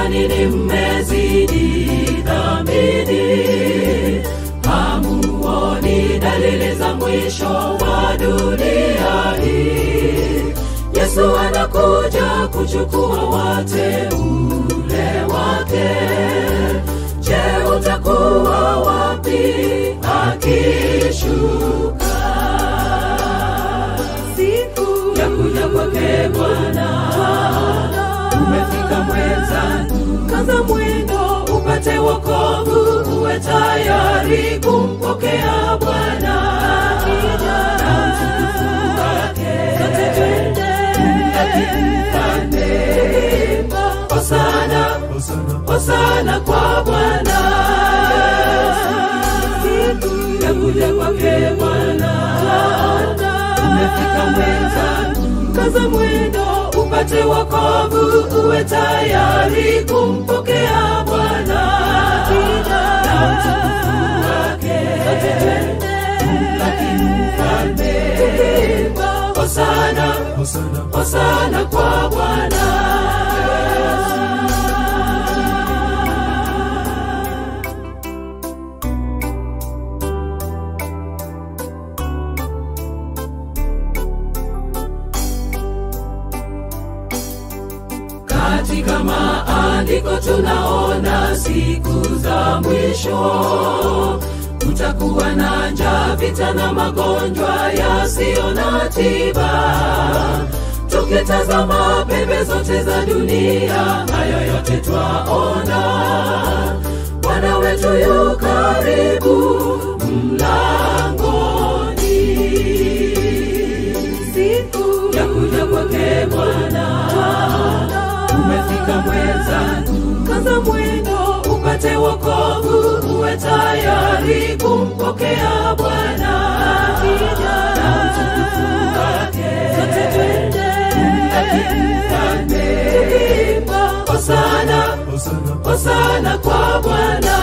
kwa nini mmezidi dhambini? Hamuoni dalili za mwisho wa dunia hii? Yesu anakuja kuchukua wateule wake. Je, utakuwa wapi akishuka? Siku ya kuja kwake Bwana umefika mwenzangu, kaza mwendo upate wokovu, uwe tayari kumpokea Bwana akija na utukufu wake. Sote twende kumlaki mfalme, hosana hosana kwa Bwana. Siku ya kuja kwake Bwana umefika mwenzangu, kaza mwendo upate wokovu, uwe tayari kumpokea Bwana akija na utukufu wake. Sote twende kumlaki mfalme, hosana hosana kwa Bwana. Katika maandiko tunaona siku za mwisho kutakuwa na njaa, vita na magonjwa yasiyo na tiba. Tukitazama pembe zote za dunia, hayo yote twaona. Bwana wetu yu karibu mlangoni, siku ya kuja kwake Bwana umefika mwenzangu, kaza mwendo upate wokovu, uwe tayari kumpokea Bwana akija na utukufu wake. Sote twende kumlaki mfalme, hosana hosana kwa Bwana.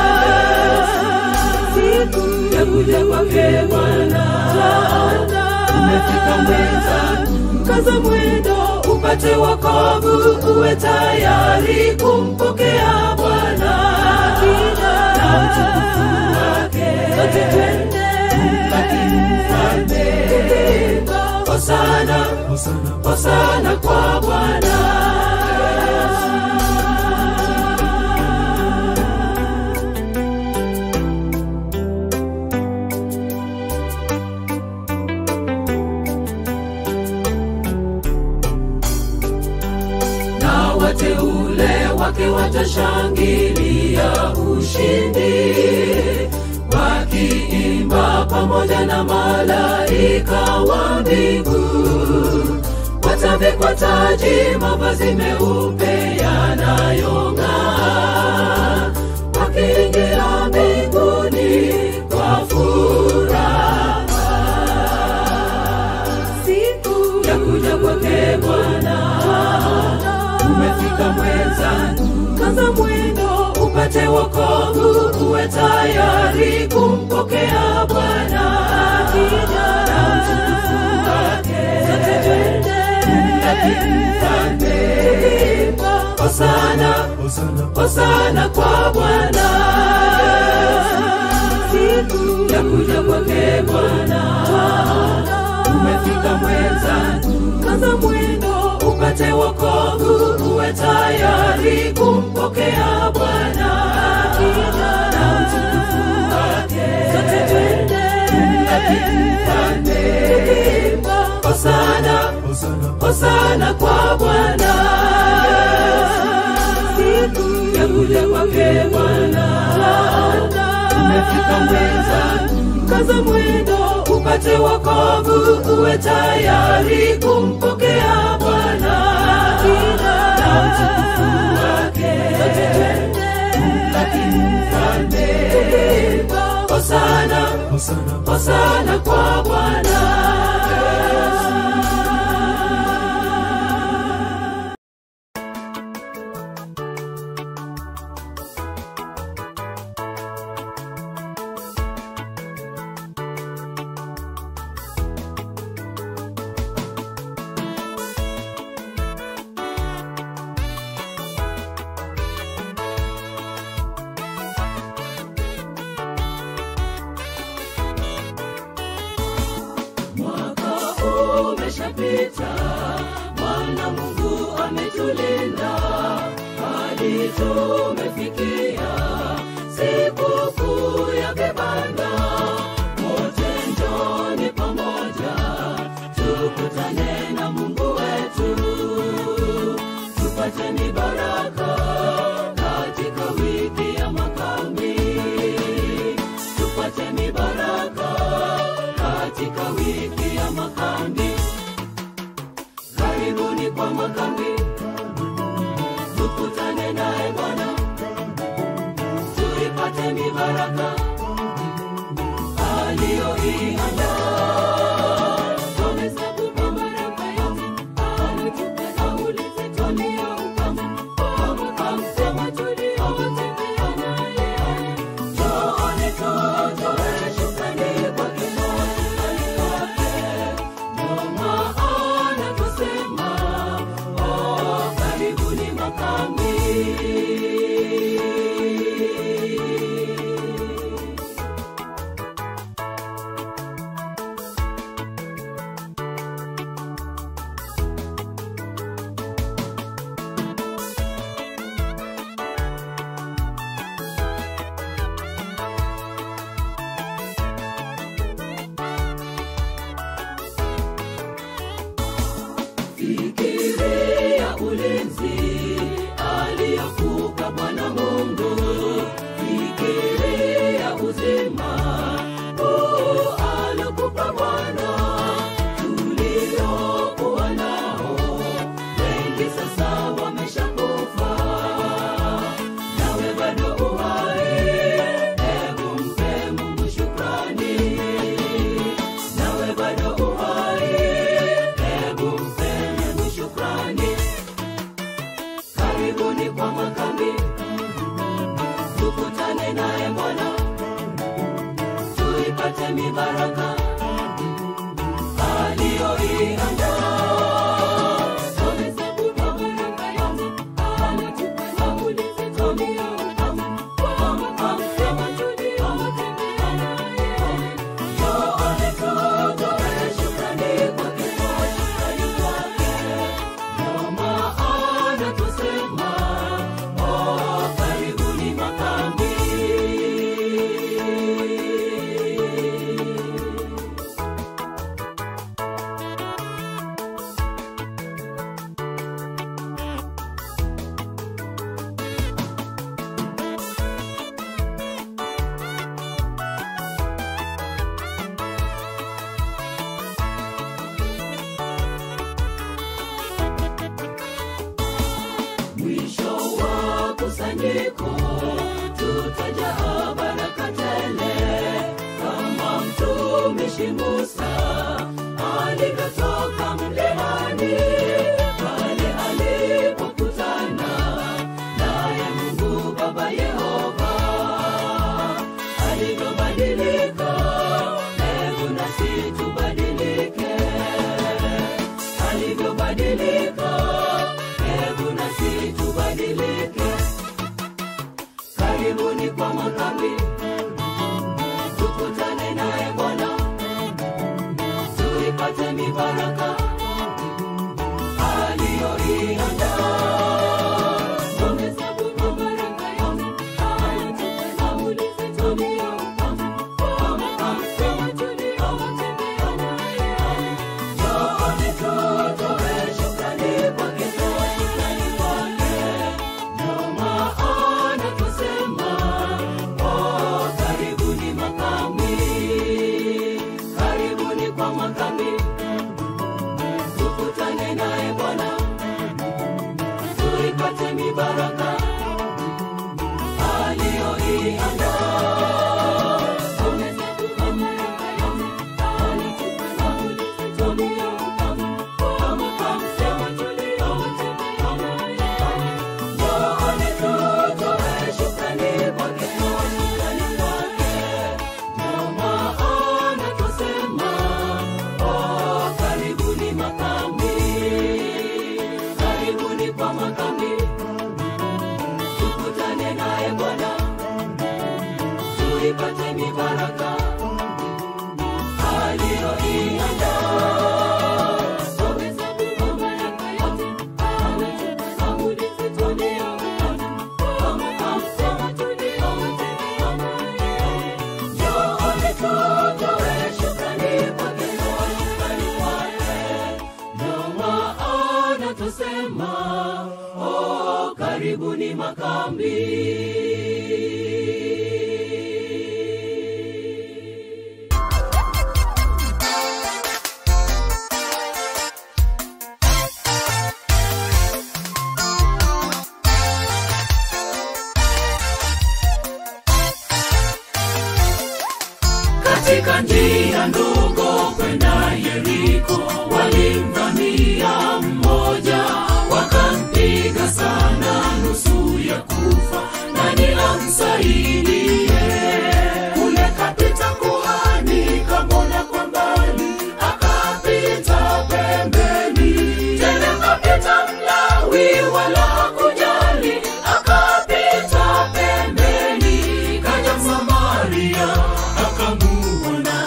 Siku ya kuja kwake Bwana umefika mwenzangu, kaza mwendo upate wokovu, uwe tayari kumpokea Bwana akija na utukufu wake. Sote twende kumlaki mfalme, hosana hosana kwa Bwana. na wateule wake watashangilia ushindi, wakiimba pamoja na malaika wa mbingu. Watavikwa taji, mavazi meupe yanayong'aa, wakiingia mbinguni kwa furaha. Siku ya kuja kwake Bwana umefika mwenzangu, kaza mwendo upate wokovu, uwe tayari kumpokea Bwana akija na utukufu wake. Sote twende kumlaki mfalme, hosana hosana kwa Bwana. Siku ya kuja kwake Bwana umefika mwenzangu, kaza mwendo upate wokovu, uwe tayari kumpokea Bwana akija na utukufu wake. Sote twende kumlaki mfalme, hosana hosana kwa Bwana. Siku ya kuja kwake Bwana umefika mwenzangu, kaza mwendo upate wokovu, uwe tayari kumpokea Bwana akija na utukufu wake. Sote twende kumlaki mfalme, hosana hosana kwa Bwana. yameshapita bwana mungu ametulinda hadi tumefikia sikukuu ya vibanda wote njoni pamoja tukutane na mungu wetu tupateni baraka katika wiki ya makambi tupateni baraka katika wiki ya makambi karibuni kwa makambi tukutane naye bwana tuipate mibaraka aliyoiandaa tumehesabu kwa baraka yote alitupa kauli zetu aliyopanga kwa makamsema tuliyotembea naye Njooni tutoe shukrani kwake kwa shukrani kwake. Ndio maana twasema, oh, karibuni makambi. fikiria ulinzi aliyokupa bwana mungu fikiria uzima huu alokupa bwana tuliokuwa nao wengi sasa wameshakufa nawe bado uhai hebu mpe mungu shukrani nawe bado uhai hebu mpe mungu shukrani karibuni kwa makambi tukutane naye bwana tuipate mibaraka aliyoiandaa tumehesabu kwa baraka yote alitupa kauli zetu aliyopanga kwa makamsema tuliyotembea naye Njooni tutoe shukrani kwake kwa shukrani kwake. Ndio maana twasema, oh, karibuni makambi. mwisho wa kusanyiko tutajaa baraka tele kama mtumishi musa alivyotoka mlimani pale alipokutana naye mungu baba yehova alivyobadilika hebu nasi tubadilike alivyobadilika hebu nasi tubadilike karibuni kwa makambi tukutane naye bwana tuipate mibaraka aliyoiandaa tumehesabu kwa baraka yote alitupa kauli zetu aliyopanga kwa makamsema tuliyotembea naye Njooni tutoe shukrani kwake kwa shukrani kwake. Ndio maana twasema, oh, karibuni makambi. Karibuni kwa makambi. Tukutane naye Bwana. Tuipate mibaraka aliyoiandaa. Tumehesabu kwa baraka yote alitupa kauli zetu aliyopanga kwa makamsema tuliyotembea naye. Njooni tutoe shukrani kwake kwa shukrani kwake. Ndio maana twasema, oh, akasema oh, karibuni makambi katika njia ndogo kwenda Yeriko, walimvamia mmoja, wakampiga sana, nusu ya kufa. Nani amsaidie? Kule kapita kuhani, kamwona kwa mbali, akapita pembeni. Tena kapita Mlawi, wala hakujali, akapita pembeni. Kaja Msamaria, akamuona,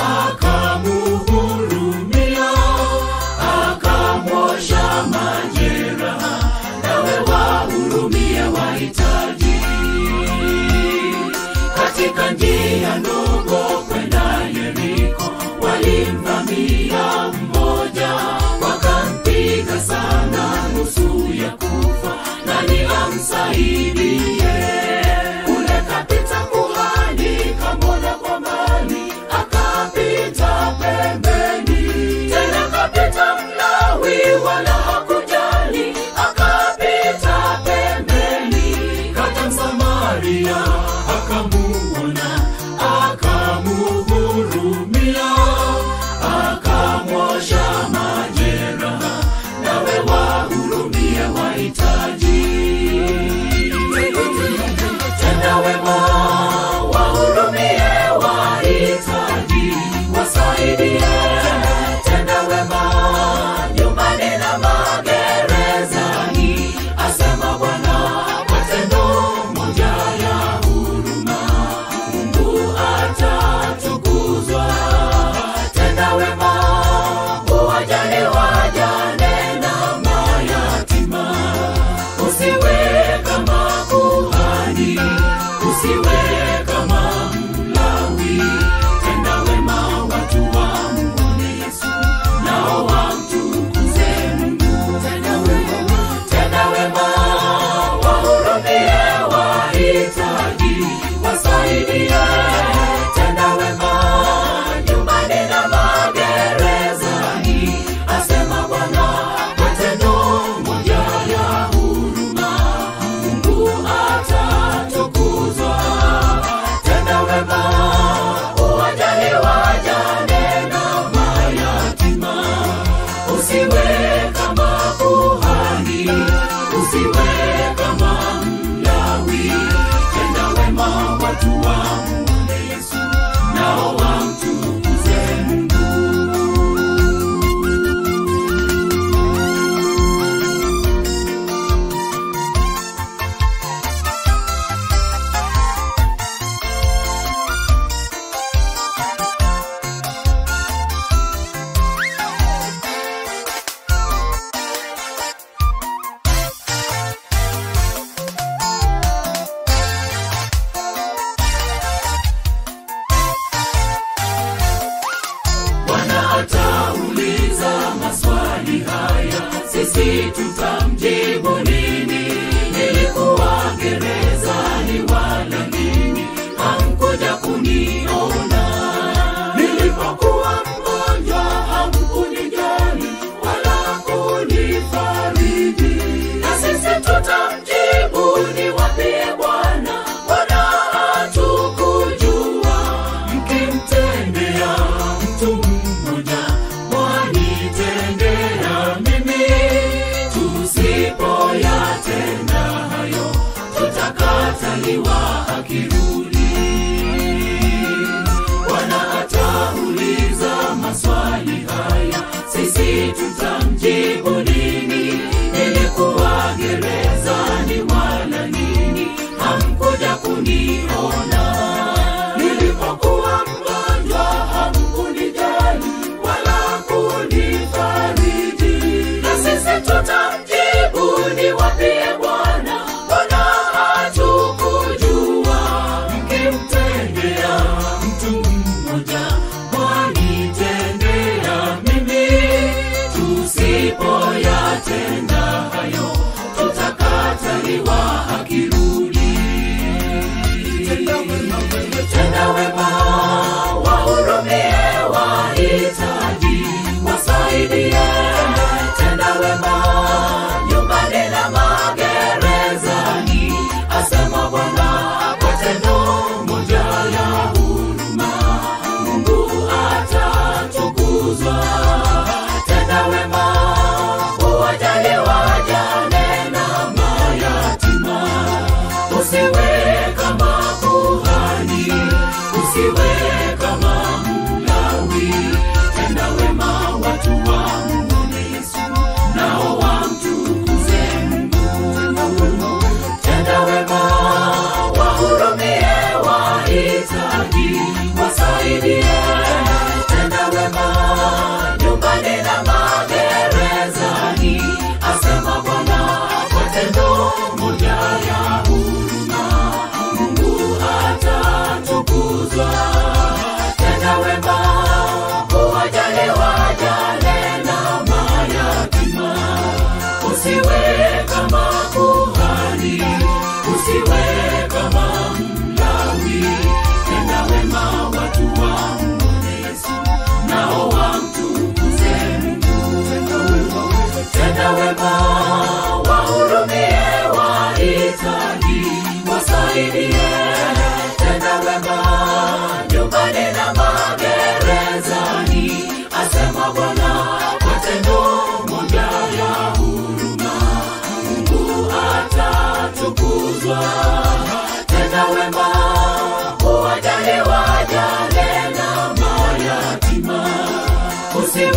akamuhurumia, akamwosha majeraha. Nawe wahurumie wahitaji katika njia ndogo kwenda Yeriko, walimvamia mmoja, wakampiga sana, nusu ya kufa. Nani amsaidie? Kule kapita kuhani, kamwona kwa mbali, akapita pembeni. Tena kapita Mlawi, wala hakujali, akapita pembeni. Kaja Msamaria, akamuona, akamuhurumia, akamwosha majeraha. Nawe wahurumie wahitaji tenda wema, wahurumie wahitaji, wasaidie. Tenda wema nyumbani na magerezani, asema Bwana. Matendo moja ya huruma, Mungu atatukuzwa. Tenda wema, uwajali wajane na mayatima usiwe kama kuhani, usiwe kama Mlawi. Tenda wema, watu wamuone Yesu, nao wamtukuze Mungu. Tenda wema, tenda wema, wahurumie wahitaji, wasaidie. Tenda wema nyumbani na magerezani, asema Bwana. Matendo moja ya huruma, Mungu atatukuzwa. Tenda wema, uwajali wajane na mayatima, usiwe kama kuhani, usiwe kama Mlawi. Tenda wema, watu wamuone Yesu, nao wamtukuze Mungu. Bwana atauliza maswali haya, sisi tutamjibu nini? Nilikuwa gerezani wala nini, hamkuja kuniona. Nilipokuwa mgonjwa, hamkunijali wala kunifariji. Na sisi tutamjibu niwapie Bwana, Bwana hatukujua mkimtendea mtu mmoja mwanitendea mimi. Tusipoyatenda hayo, tutakataliwa akirudi. Bwana atauliza maswali haya, sisi tutamjibu nini? Nilikuwa gerezani wala nini, hamkuja kuniona. Nilipokuwa mgonjwa, hamkunijali wala kunifariji. Na sisi tutamjibu niwapie Bwana, Bwana hatukujua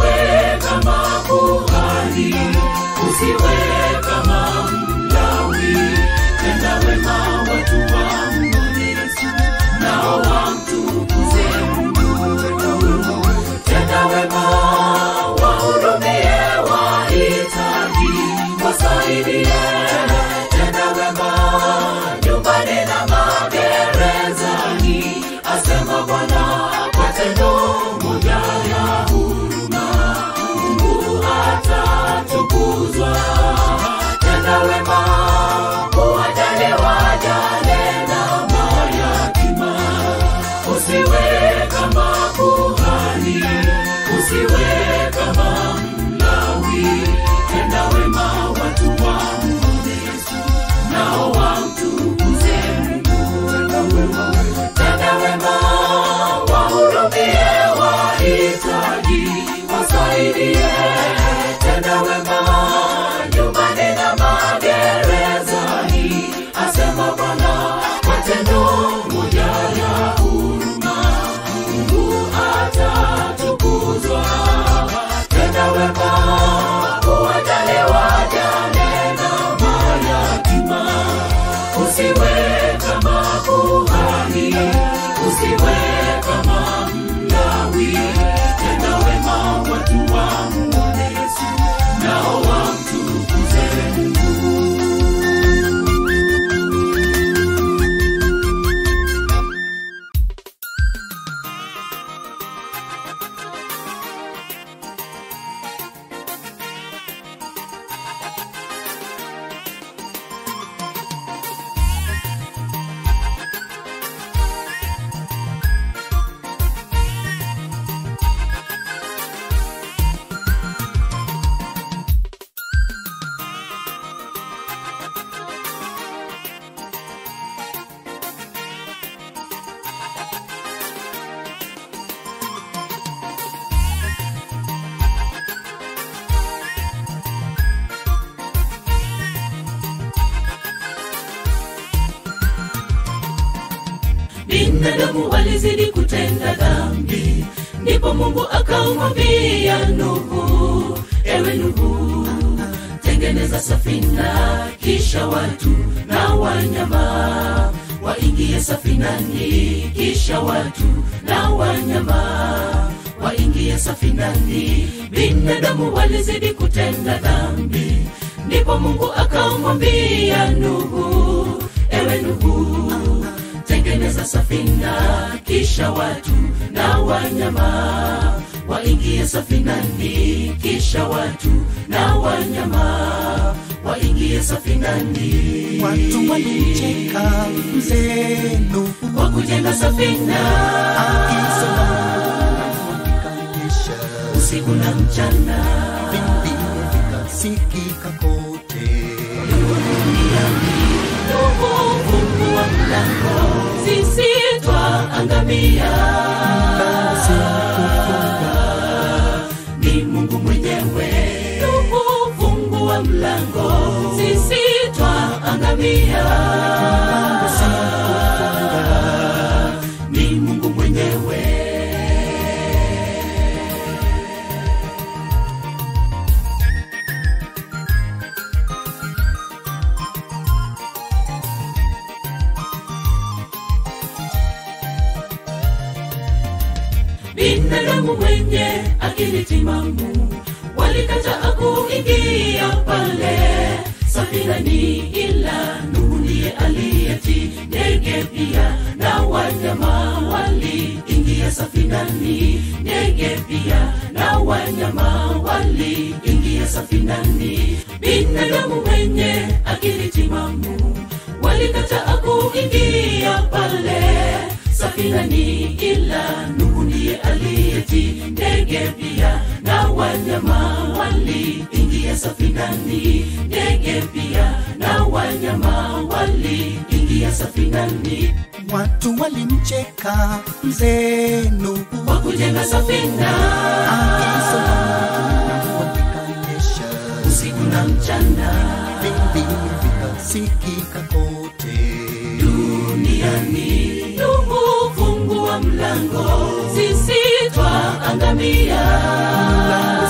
usiwe kama kuhani usiwe kama mlawi tenda wema watu wamwone yesu nao wamtukuze mungu tenda wema wahurumie wahitaji wasaidie tenda wema nyumbani na magerezani asema bwana kwa tendo moja ya huruma mungu atatukuzwa tenda wema kuwajali wajane na mayatima usiwe kama kuhani usiwe kama mlawi tenda wema watu wamwone yesu nao wamtukuze mungu tenda wema wahurumie wahitaji wasaidie tenda wema nyumbani na magerezani asema bwana kwa tendo moja ya huruma mungu atatukuzwa tenda wema kuwajali wajane na mayatima usiwe kama kuhani usiwe kama mlawi tenda wema watu wamwone yesu nao wamtukuze mungu binadamu walizidi kutenda dhambi ndipo mungu akamwambia nuhu ewe nuhu tengeneza safina kisha watu na wanyama waingie safinani kisha watu na wanyama waingie safinani binadamu walizidi kutenda dhambi ndipo mungu akamwambia nuhu ewe nuhu tengeneza safina kisha watu na wanyama waingie safinani kisha watu na wanyama waingie safinani watu walimcheka mzee Nuhu kwa kujenga safina akisoma usiku na mchana vindi vikasikika kote Nuhu fungua mlango sisi twaangamia basi kufunga ni mungu mwenyewe Nuhu fungua mlango sisi twaangamia basi kufunga ni mungu mwenyewe binadamu mwenye akili timamu walikataa kuingia pale safinani ila nuhu ndiye aliyeti ndege pia na wanyama waliingia safinani ndege pia na wanyama waliingia safinani binadamu mwenye akili timamu walikataa kuingia pale safinani ila nuhu ndiye aliyeti ndege pia na wanyama waliingia safinani ndege pia na wanyama waliingia safinani watu walimcheka mzee Nuhu kwa kujenga safina akisoma vikanyesha usiku na mchana vindi vikasikika kote duniani nuhu fungua mlango sisi twaangamia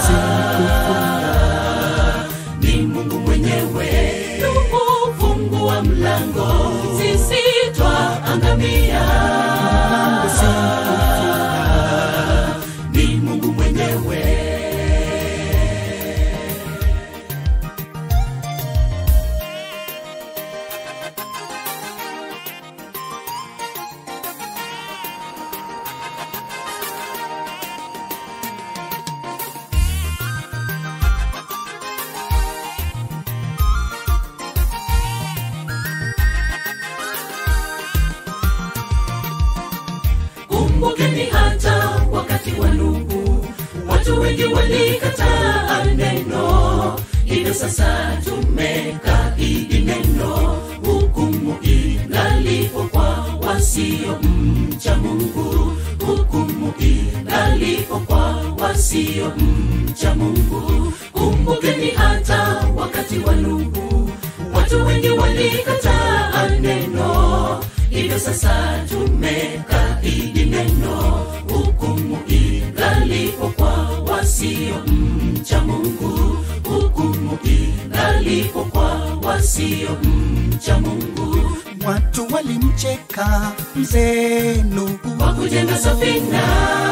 walikataa neno hivyo sasa tumekaidi neno hukumu ingalipo kwa wasio mcha mungu hukumu ingalipo kwa wasio mcha mungu kumbukeni hata wakati wa nuhu watu wengi walikataa neno hivyo sasa tumekaidi neno hukumu ingalipo kwa wasio mcha mungu hukumu ingalipo kwa wasio mcha mungu watu walimcheka mzee Nuhu kwa kujenga safina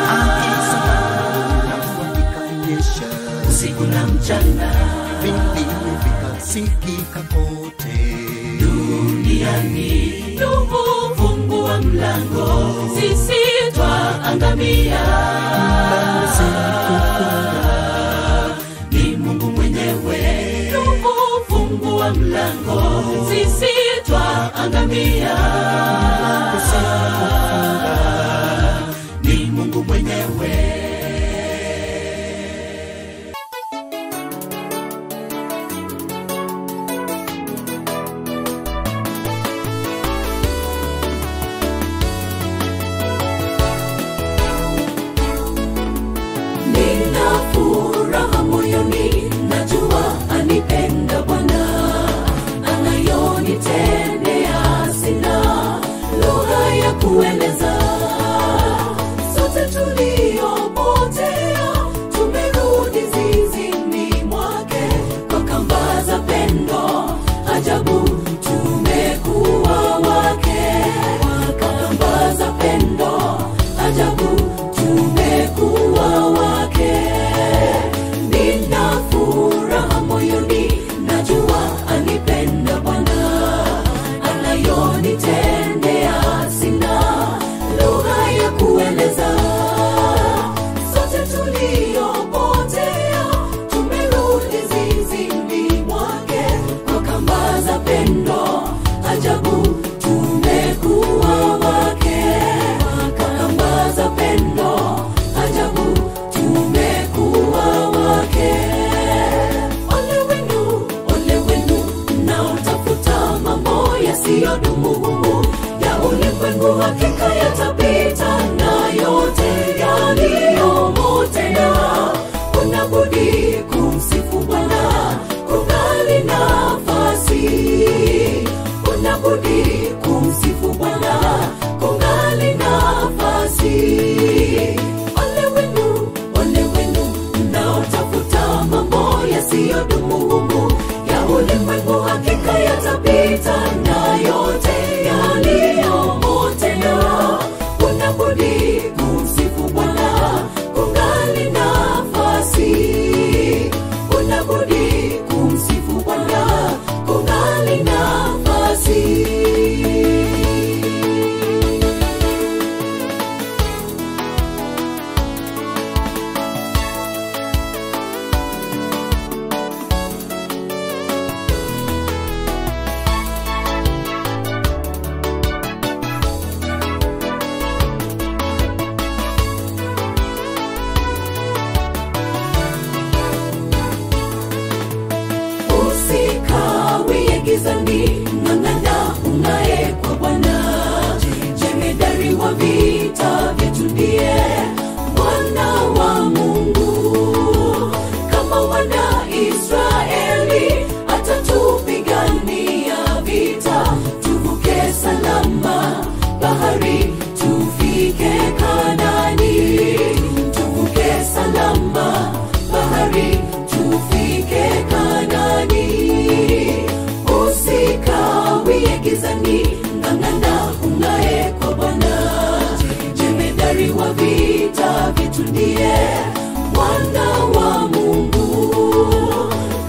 alafu ikanyesha usiku na mchana vilio vikasikika kote duniani Nuhu fungua mlango sisi twaangamia ni mungu mwenyewe Nuhu fungua mlango sisi twaangamia ni mungu mwenyewe nina furaha moyoni najua anipenda bwana anayonitendea sina lugha ya kueleza sote tuliopotea tumerudi zizini mwake kwa kamba za pendo ajabu tumekuwa wake kwa kamba za pendo ajabu tumekuwa wake nina furaha moyoni najua anipenda bwana anayonitendea sina lugha ya kueleza sote tuliopotea tumerudi zizini mwake kwa kamba za pendo ajabu tumekuwa wake kwa kamba za pendo ajabu tumekuwa wake ole wenu ole wenu mnaotafuta mambo yasiyodumu humu ya ulimwengu hakika yatapita na yote yaliyomo tena kuna budi kumsifu bwana kungali nafasi kuna budi kumsifu bwana kungali nafasi ole wenu ole wenu mnaotafuta mambo yasiyodumu humu ya ulimwengu hakika yatapita na yote yaliyomo tena kuna budi kumsifu bwana kungali nafasi kuna budi kumsifu bwana kungali nafasi usikawie gizani ng'ang'ana ung'ae kwa bwana jemedari wa vita vyetu ndiye mwana wa mungu kama wana israeli atatupigania vita tuvuke salama bahari tufike kanani tuvuke salama bahari tufike kanani usikawie gizani ng'ang'ana ung'ae kwa bwana jemedari wa vita vyetu ndiye mwana wa mungu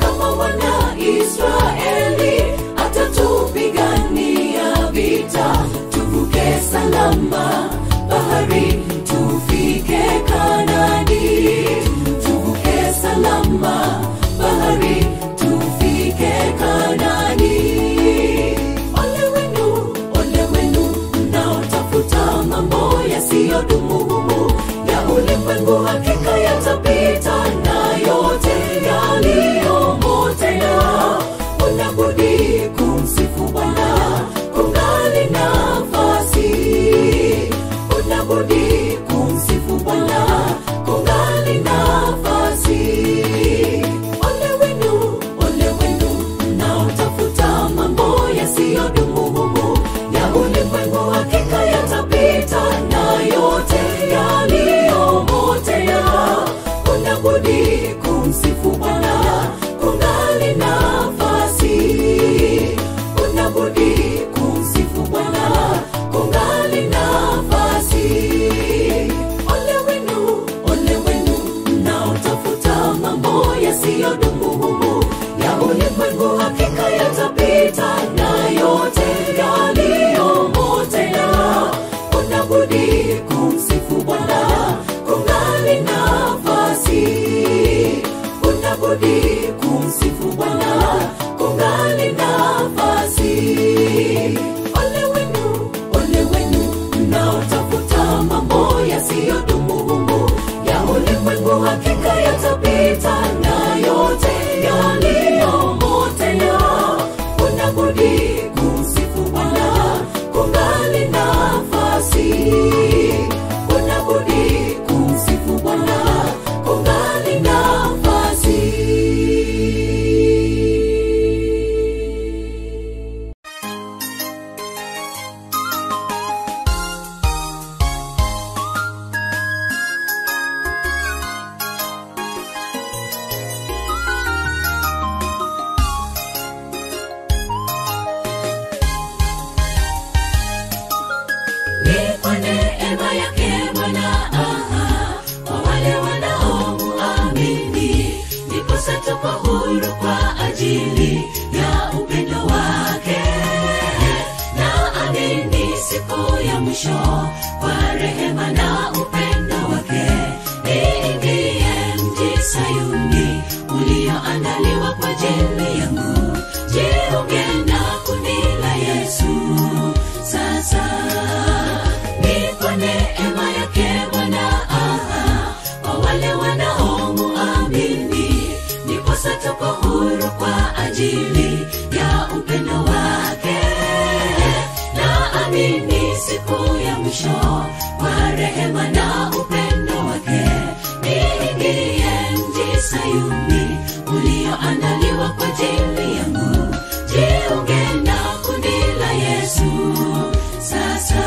tuko huru kwa ajili ya upendo wake na amini siku ya mwisho kwa rehema na upendo wake niingie mji sayuni ulioandaliwa kwa ajili yangu jiunge na kundi la yesu sasa ni kwa neema yake bwana aha kwa wale wanaomuamini ndiposa tuko huru kwa ajili ya upendo wake na amini siku ya mwisho kwa rehema na upendo wake niingie mji sayuni ulioandaliwa kwa ajili yangu jiunge na kundi la yesu sasa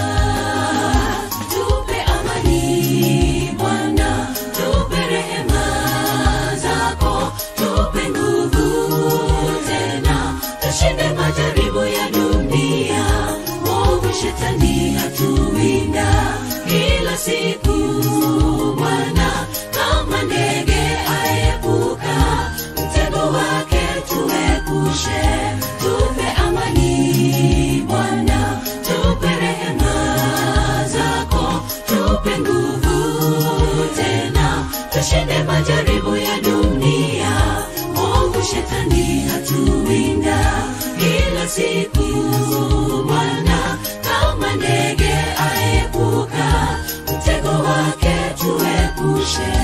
tupe amani bwana tupe rehema zako tupe nguvu tena tushinde majaribu ya dunia movu shetani hatuwinda kila siku bwana kama ndege aepuka mtego wake tuepushe tupe amani bwana tupe rehema zako tupe nguvu tena tushinde majaribu ya dunia movu shetani hatuwinda kila siku bwana kama ndege aepuka mtego wake tuepushe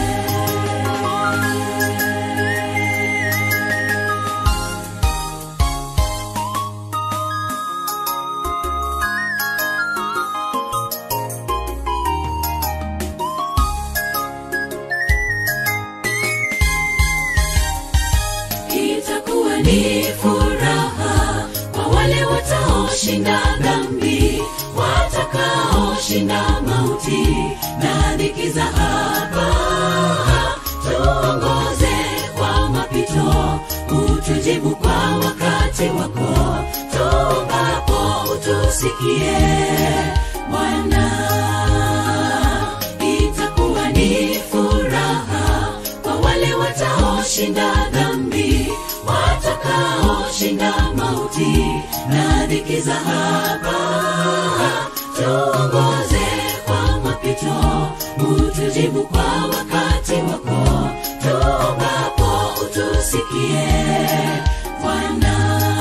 itakuwa ni furaha kwa wale wataoshinda dhambi watakaoshinda mauti na dhiki za hapa tuongoze kwa mapito utujibu kwa wakati wako tuombapo utusikie bwana itakuwa ni furaha kwa wale wataoshinda dhambi watakaoshinda mauti na dhiki za hapa tuongoze kwa mapito utujibu kwa wakati wako tuombapo utusikie bwana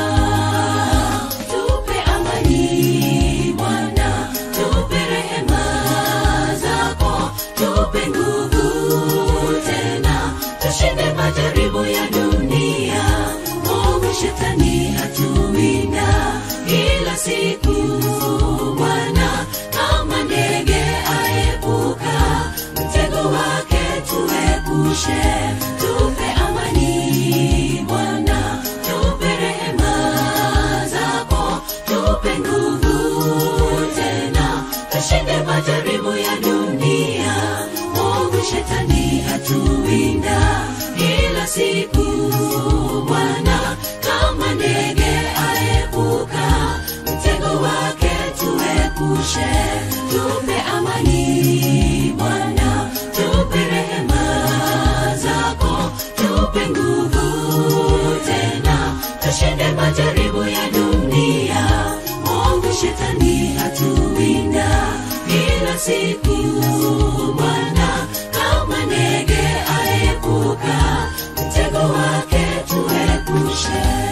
tupe amani bwana tupe rehema zako tupe nguvu tena tushinde majaribu ya dunia movu shetani hatuwinda kila siku bwana kama ndege aepuka mtego wake tuepushe tupe amani bwana tupe rehema zako tupe nguvu tena tushinde majaribu ya dunia movu shetani hatuwinda kila siku bwana kama ndege aepuka mtego wake tuepushe tupe amani bwana tupe rehema zako tupe nguvu tena tushinde majaribu ya dunia movu shetani hatuwinda kila siku bwana kama ndege aepuka mtego wake tuepushe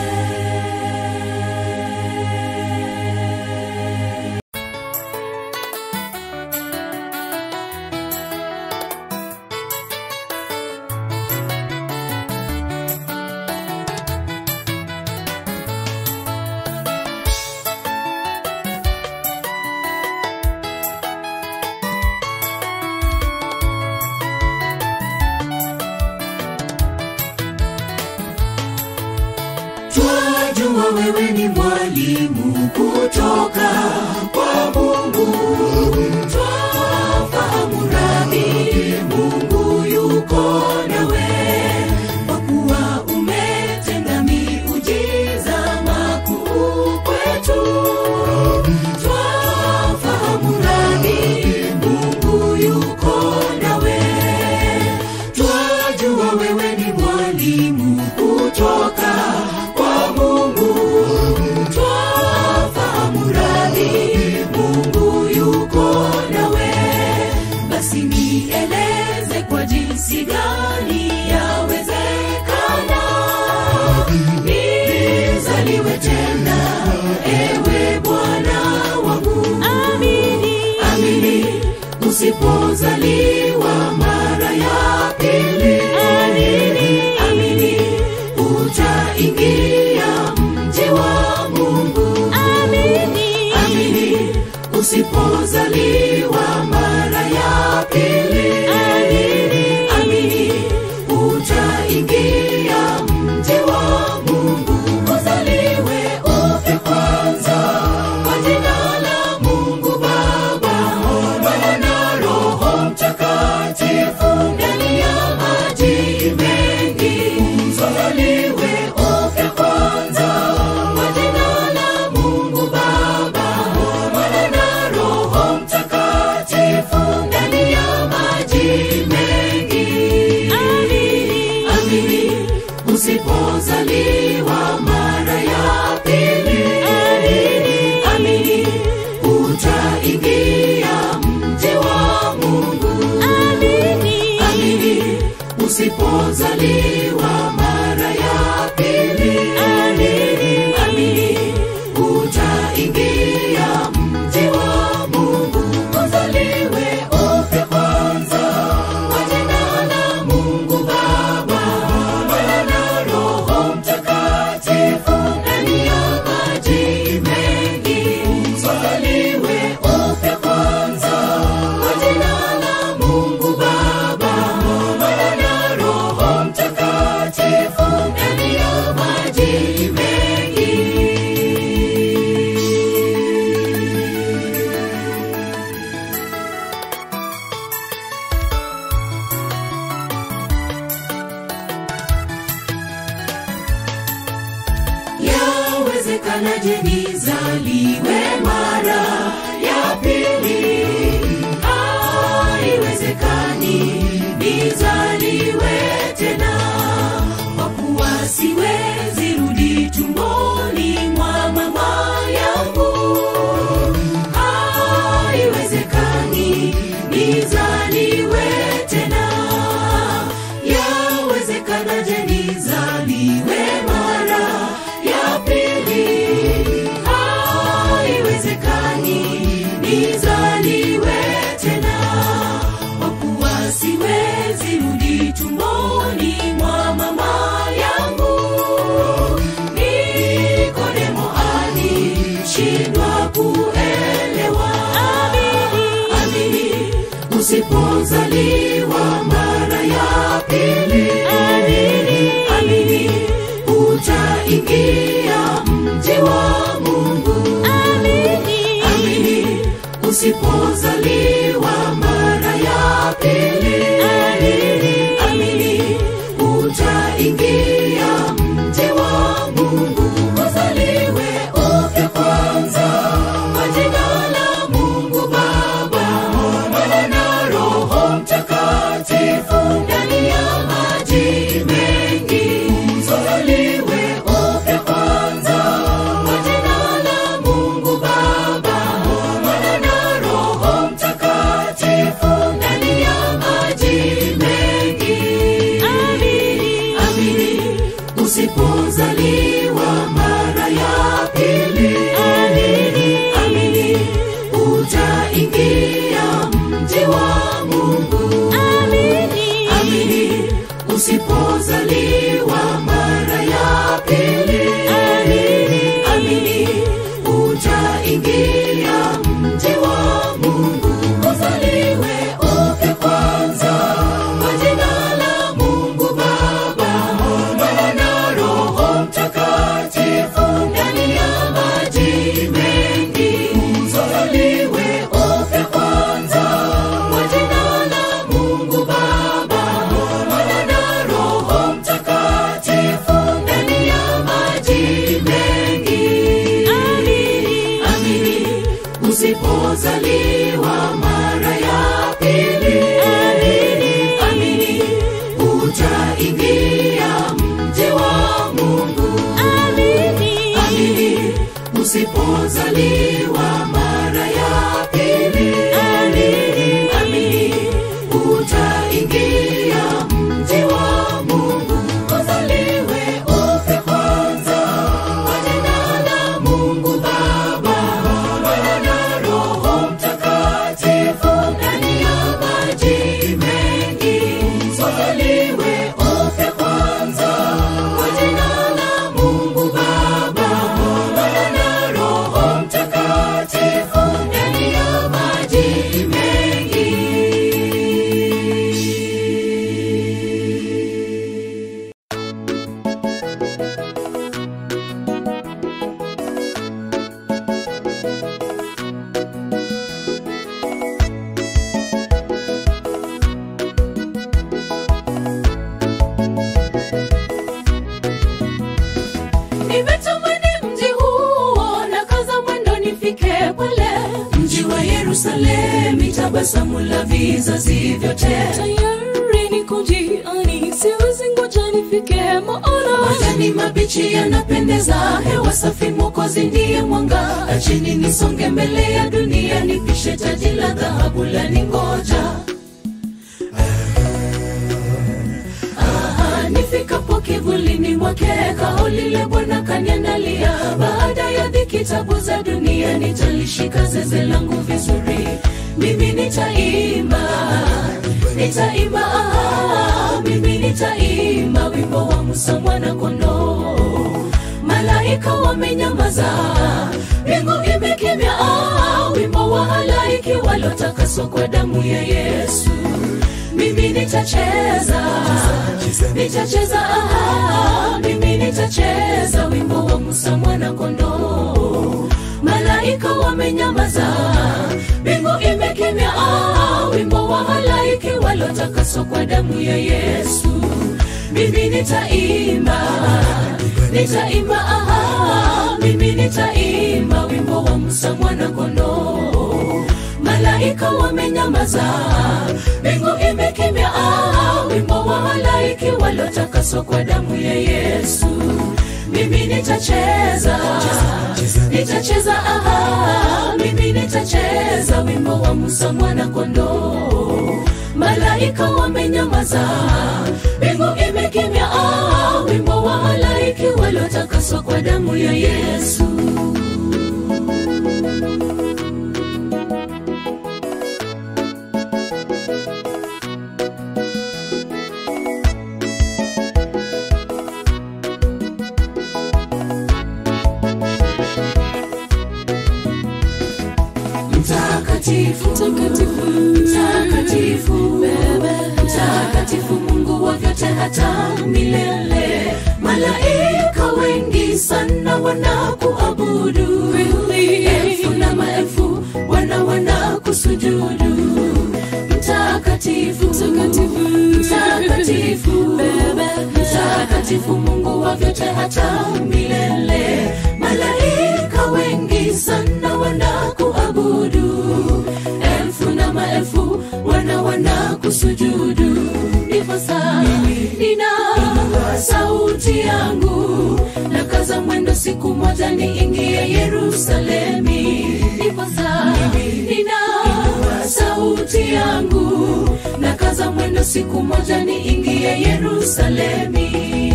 twajua wewe ni mwalimu kutoka kwa mungu twafahamu radhi mungu yuko nawe kwa kuwa umetenda miujiza makuu kwetu twafahamu radhi mungu yuko nawe twajua wewe ni mwalimu utaingia mji wa Mungu, uzaliwe upya kwanza kwa jina la Mungu Baba, Mwana na Roho Mtakatifu, ndani ya maji mengi, uzaliwe upya kwanza kwa jina la Mungu Baba, Mwana na Roho Mtakatifu, ndani ya maji mengi. Amini, amini, usipozaliwa mara ya pili, amini, amini, utaingia mji wa Mungu. Amini, amini, usipozaliwa mara ya pili, amini, amini, utaingia mji wa Mungu. Uzaliwe upya kwanza kwa jina la Mungu Baba, Mwana na Roho Mtakatifu, ndani ya maji mengi. Uzaliwe upya kwanza kwa jina la Mungu Baba, Mwana na Roho Mtakatifu, ndani ya maji mengi. Yawezekanaje nizaliwe mara ya pili? Haiwezekani nizaliwe tena, kwa kuwa siwezi rudi tumboni mwa mama yangu. Haiwezekani nizaliwe tena, yawezekanaje nizaliwe mara ya pili? Haiwezekani nizaliwe tena, kwa kuwa siwezi rudi tumboni mwa mama yangu. Nikodemo alishindwa kuelewa. Amini, usipozaliwa mara ya pili, amini, amini, utaingia mji wa Mungu. Amini, amini, usipozaliwa mara ya pili, amini, amini, utaingia mji wa Mungu. Uzaliwe upya kwanza kwa jina la Mungu Baba, Mwana na Roho Mtakatifu, ndani ya maji mengi. Uzaliwe upya kwanza kwa jina la Mungu Baba, Mwana na Roho Mtakatifu, ndani ya maji mengi. Amini, amini, usipozaliwa mara ya pili, amini, amini, utaingia mji wa Mungu. Amini, amini, usipozaliwa mara ya pili, amini, amini, utaingia mji wa Mungu. Uzaliwe upya kwanza kwa jina la Mungu Baba, Mwana na Roho Mtakatifu, ndani ya maji mengi. Uzaliwe upya kwanza kwa jina la Mungu Baba, Mwana na Roho Mtakatifu, ndani ya maji mengi. Amini, amini, usipozaliwa mara ya pili, amini, amini, utaingia mji wa Mungu. Amini, amini, usipozaliwa mara ya pili, amini, amini, utaingia mji wa Mungu. Uzaliwe upya kwanza kwa jina la Mungu Baba, Mwana na Roho Mtakatifu, ndani ya maji mengi. Uzaliwe upya kwanza kwa jina la Mungu Baba, Mwana na Roho Mtakatifu Yerusalemu, tabasamu la vizazi vyote. tayari ni kujiani siwezi ngoja nifike maana Majani mabichi yanapendeza, hewa safi, Mwokozi ndiye mwanga. Achini nisonge mbele ya dunia, nipishe taji la dhahabu la ningoja. Ah, nifikapo kivulini mwake, kao lile Bwana kaniandalia. Baada ya dhiki, tabu za dunia, nitalishika zeze langu vizuri. Mimi nitaimba, nitaimba, ah, mimi nitaimba wimbo wa Musa mwana kondoo. Malaika wamenyamaza, mbingu imekimya, ah, wimbo wa halaiki waliotakaswa kwa damu ya Yesu. Mimi nitacheza, nitacheza, ah, mimi nitacheza wimbo wa Musa mwana kondoo. Malaika wamenyamaza, mbingu imekimya, ah, wimbo wa halaiki waliotakaswa kwa damu ya Yesu. Mimi nitaimba, nitaimba, ah, mimi nitaimba wimbo wa Musa mwana kondoo. Malaika wamenyamaza, mbingu imekimya, ah, wimbo wa halaiki waliotakaswa kwa damu ya Yesu. Mimi nitacheza, nitacheza, ah, mimi nitacheza wimbo wa Musa mwana kondoo. Malaika wamenyamaza, mbingu imekimya, ah, wimbo wa halaiki waliotakaswa kwa damu ya Yesu. Mtakatifu, Mtakatifu, mtakatifu, mtakatifu, Mungu wa vyote hata milele. Malaika wengi sana wanakuabudu, elfu na maelfu wana wanakusujudu. Mtakatifu, Mtakatifu, mtakatifu, mtakatifu, Mungu wa vyote hata milele. Malaika wengi sana wanakuabudu, elfu na maelfu wana wanakusujudu. Ndiposa nina sauti yangu na kaza mwendo, siku moja niingie Yerusalemi. Ndiposa nina sauti yangu na kaza mwendo, siku moja niingie Yerusalemi.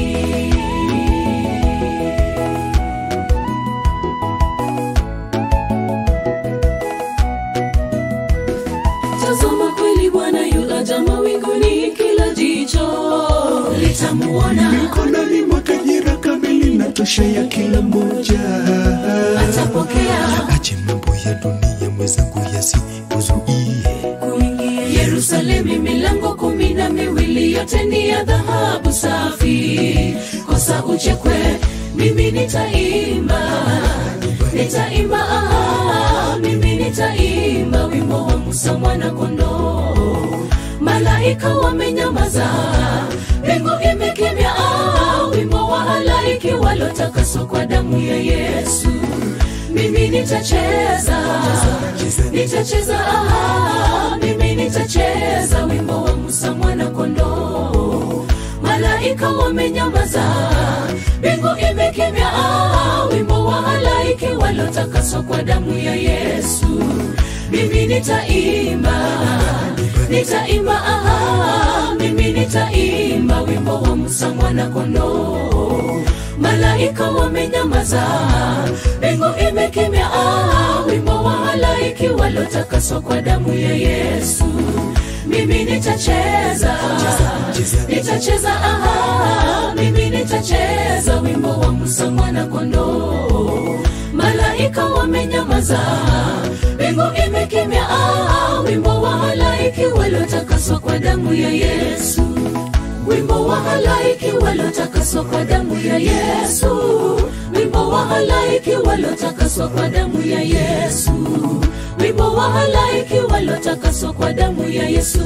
tazama kweli bwana yulaja mawinguni kila jicho Litamuona mikononi mwake jira kamili na tosha ya kila mmoja atapokea ache mambo ya dunia mwenzangu yasikuzuie kuingia Yerusalemi, milango kumi na miwili yote ni ya dhahabu safi. Kosa uchekwe, mimi nitaimba, nitaimba, ah, mimi nitaimba wimbo wa Musa mwana kondoo. Malaika wamenyamaza, mbingu imekimya, ah, wimbo wa halaiki waliotakaswa kwa damu ya Yesu. Mimi nitacheza, nitacheza, ah, mimi nitacheza wimbo wa Musa mwana kondoo. Malaika wamenyamaza, mbingu imekimya, ah, wimbo wa halaiki waliotakaswa kwa damu ya Yesu. Mimi nitaimba, nitaimba, ah, mimi nitaimba wimbo wa Musa mwana kondoo. Malaika wamenyamaza, mbingu imekimya, ah, wimbo wa halaiki waliotakaswa kwa damu ya Yesu. Mimi nitacheza, nitacheza, ah, mimi nitacheza wimbo wa Musa mwana kondoo. Malaika wamenyamaza, mbingu imekimya, ah, wimbo wa halaiki waliotakaswa kwa damu ya Yesu wimbo wa halaiki waliotakaswa kwa damu ya Yesu, wimbo wa halaiki waliotakaswa kwa damu ya Yesu, wimbo wa halaiki waliotakaswa kwa damu ya Yesu.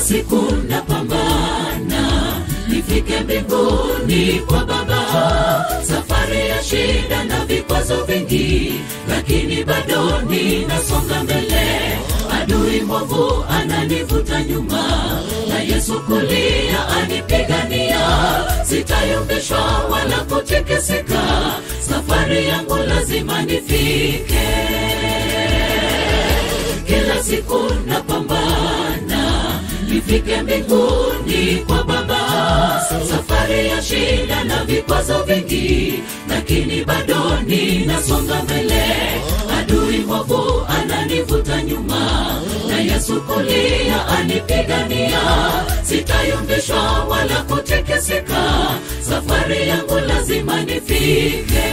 siku napambana nifike mbinguni kwa baba safari ya shida na vikwazo vingi lakini bado ninasonga mbele adui mwovu ananivuta nyuma na yesu kulia anipigania sitayumbishwa wala kutikisika safari yangu lazima nifike kila siku napambana nifike mbinguni kwa baba safari ya shida na vikwazo vingi lakini bado ninasonga mbele adui mwovu ananivuta nyuma na yesu kulia anipigania sitayumbishwa wala kutikisika safari yangu lazima nifike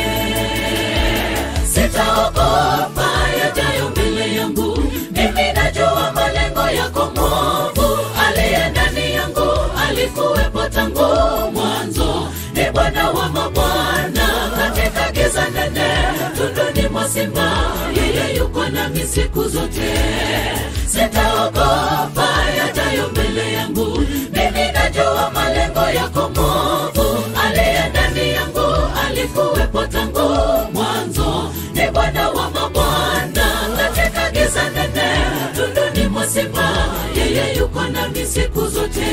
sitaogopa yajayo mbele yangu mimi najua malengo yako mwovu aliye ndani yangu alikuwepo tangu mwanzo ni bwana wa mabwana katika giza nene tunduni mwa simba yeye yuko nami siku zote sitaogopa yajayo mbele yangu mimi najua malengo yako mwovu aliye ndani yangu alikuwepo tangu mwanzo ni bwana wa mabwana katika giza nene tunduni mwa simba yeye yuko nami siku zote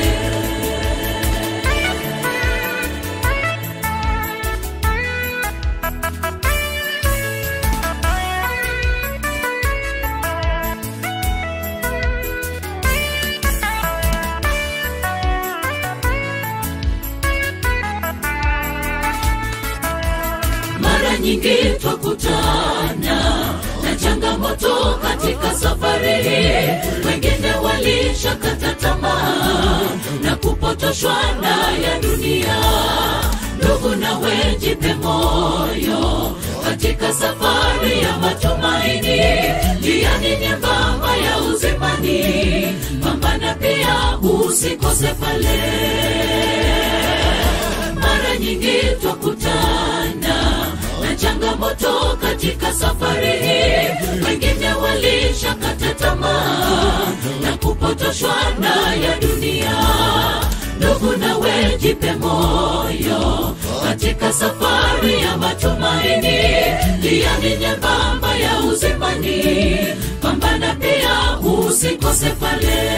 mara nyingi twakutana na changamoto katika safari hii wengine walishakata tamaa na kupotoshwa na ya dunia ndugu nawe jipe moyo katika safari ya matumaini jiani nyembamba ya uzimani pambana pia usikose pale mara nyingi twakutana na changamoto katika safari hii wengine walishakata tamaa na kupotoshwa na ya dunia ndugu nawe jipe moyo katika safari ya matumaini jiani nyembamba ya uzimani pambana pia usikose pale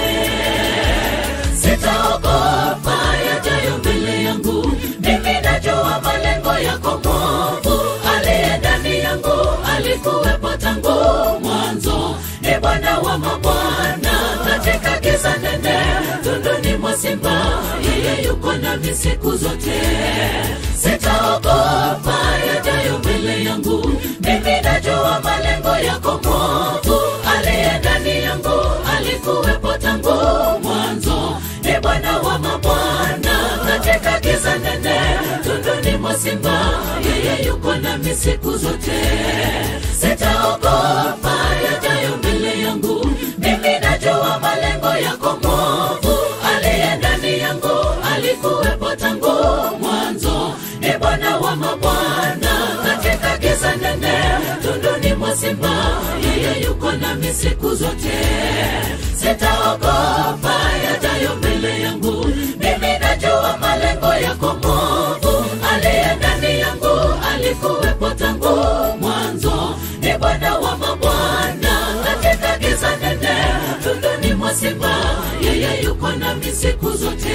sitaogopa yajayo mbele yangu mimi najua malengo yako mwovu aliye ndani yangu alikuwepo tangu mwanzo ni bwana wa mabwana katika giza nene tunduni mwa simba yeye yuko nami siku zote sitaogopa yajayo mbele yangu mimi najua malengo yako mwovu aliye ndani yangu alikuwepo tangu mwanzo ni bwana wa mabwana katika giza nene tunduni mwa simba yeye yuko nami siku zote sitaogopa yajayo mbele yangu mimi najua malengo yako mwovu aliye ndani yangu alikuwepo tangu mwanzo ni bwana wa mabwana katika giza nene tunduni mwa simba yeye yuko nami siku zote sitaogopa yajayo mbele yangu mimi najua malengo yako mwovu aliye ndani yangu alikuwepo tangu mwanzo ni bwana wa mabwana katika giza nene tunduni mwa simba yeye yuko nami siku zote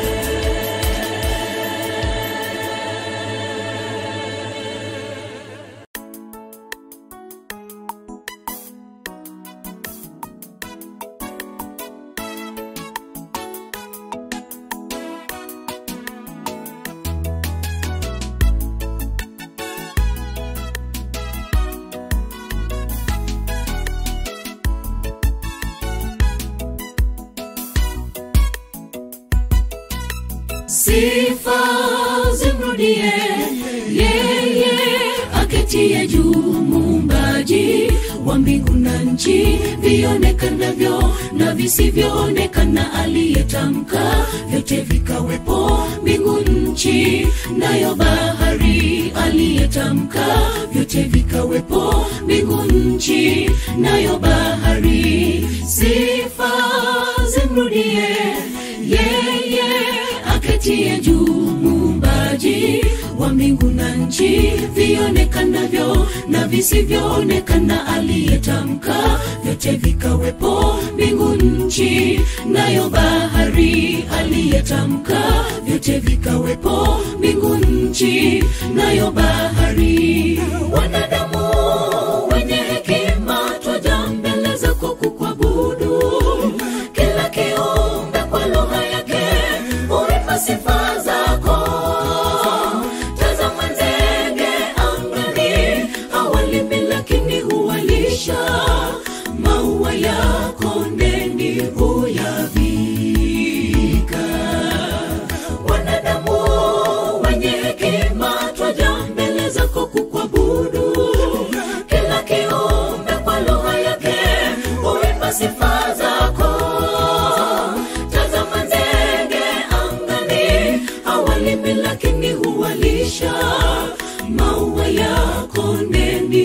sifa zimrudie yeye aketie juu muumbaji wa mbingu na nchi vionekanavyo na visivyoonekana aliyetamka vyote vikawepo mbingu nchi nayo bahari aliyetamka vyote vikawepo mbingu nchi nayo bahari sifa zimrudie juu muumbaji wa mbingu na nchi vionekanavyo na visivyoonekana aliyetamka vyote vikawepo mbingu nchi nayo bahari aliyetamka vyote vikawepo mbingu nchi nayo bahari wanadamu wenye hekima twaja mbele zako kukuabudu kila kiumbe kwa lugha yake huimba sifa zako tazama ndege angani hawalimi lakini huwalisha maua ya kondeni huyavika wanadamu wenye hekima twaja mbele zako kukuabudu kila kiumbe kwa lugha yake huimba sifa zako tazama ndege angani hawalimi lakini huwalisha maua ya kondeni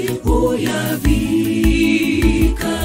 huyavika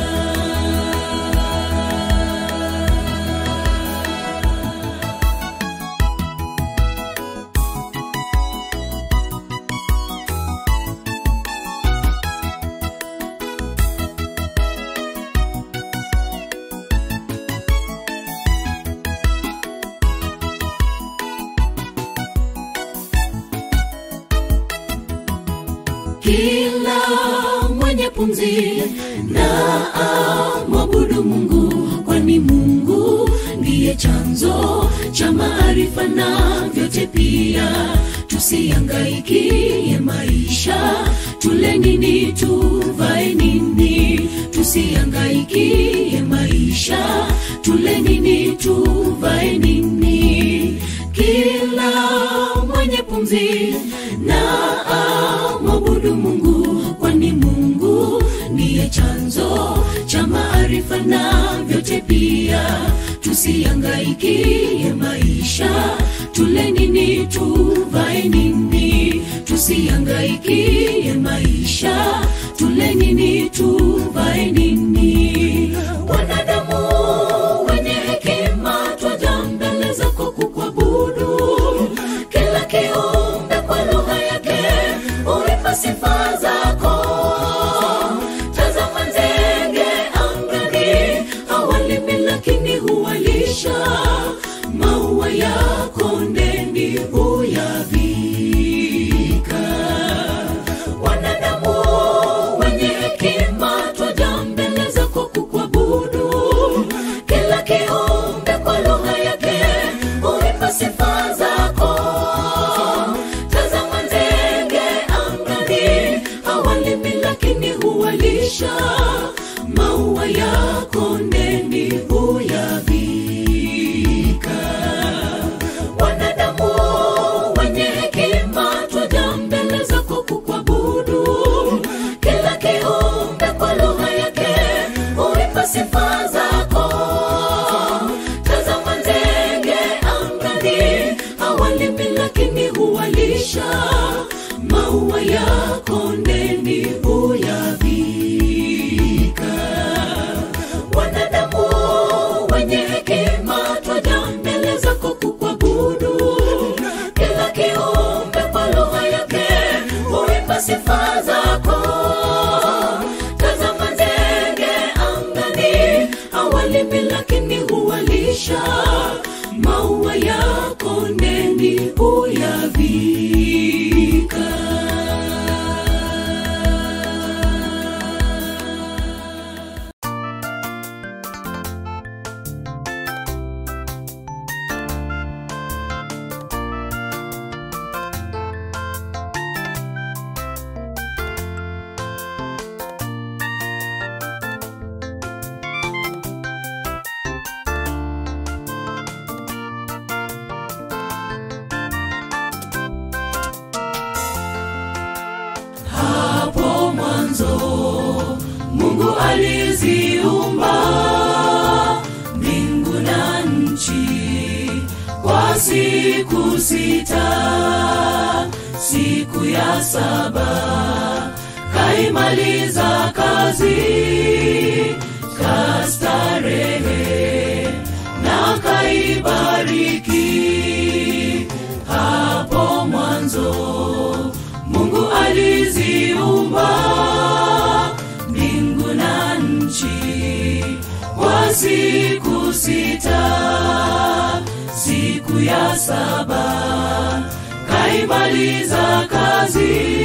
kila mwenye pumzi na amwabudu mungu kwani mungu ndiye chanzo cha maarifa na vyote pia tusiangaikie maisha tule nini tuvae nini tusiangaikie maisha tule nini tuvae nini kila mwenye pumzi na amwabudu mungu kwani mungu ndiye chanzo cha maarifa na vyote pia tusiangaikie maisha tule nini tuvae nini tusiangaikie maisha tule nini tuvae nini wanadamu wenye hekima twaja mbele zako kukuabudu kila kiumbe kwa lugha yake huimba sifa zako tazama ndege angani hawalimi lakini huwalisha maua ya kondeni huyavika wanadamu wenye hekima twaja mbele zako kukuabudu kila kiumbe kwa lugha yake huimba sifa zako tazama ndege angani hawalimi lakini huwalisha maua ya kondeni huyavika wanadamu wenye hekima twaja mbele zako kukuabudu kila kiumbe kwa lugha yake huimba sifa zako tazama ndege angani hawalimi lakini huwalisha maua ya kondeni huyavika wanadamu wenye hekima twaja mbele zako kukuabudu kila kiumbe kwa lugha yake huimba sifa zako tazama ndege angani hawalimi lakini huwalisha maua ya kondeni huyavika hapo mwanzo mungu aliziumba mbingu na nchi kwa siku sita siku ya saba kaimaliza kazi kastarehe na kaibariki mwanzo mungu aliziumba mbingu na nchi kwa siku sita siku ya saba kaimaliza kazi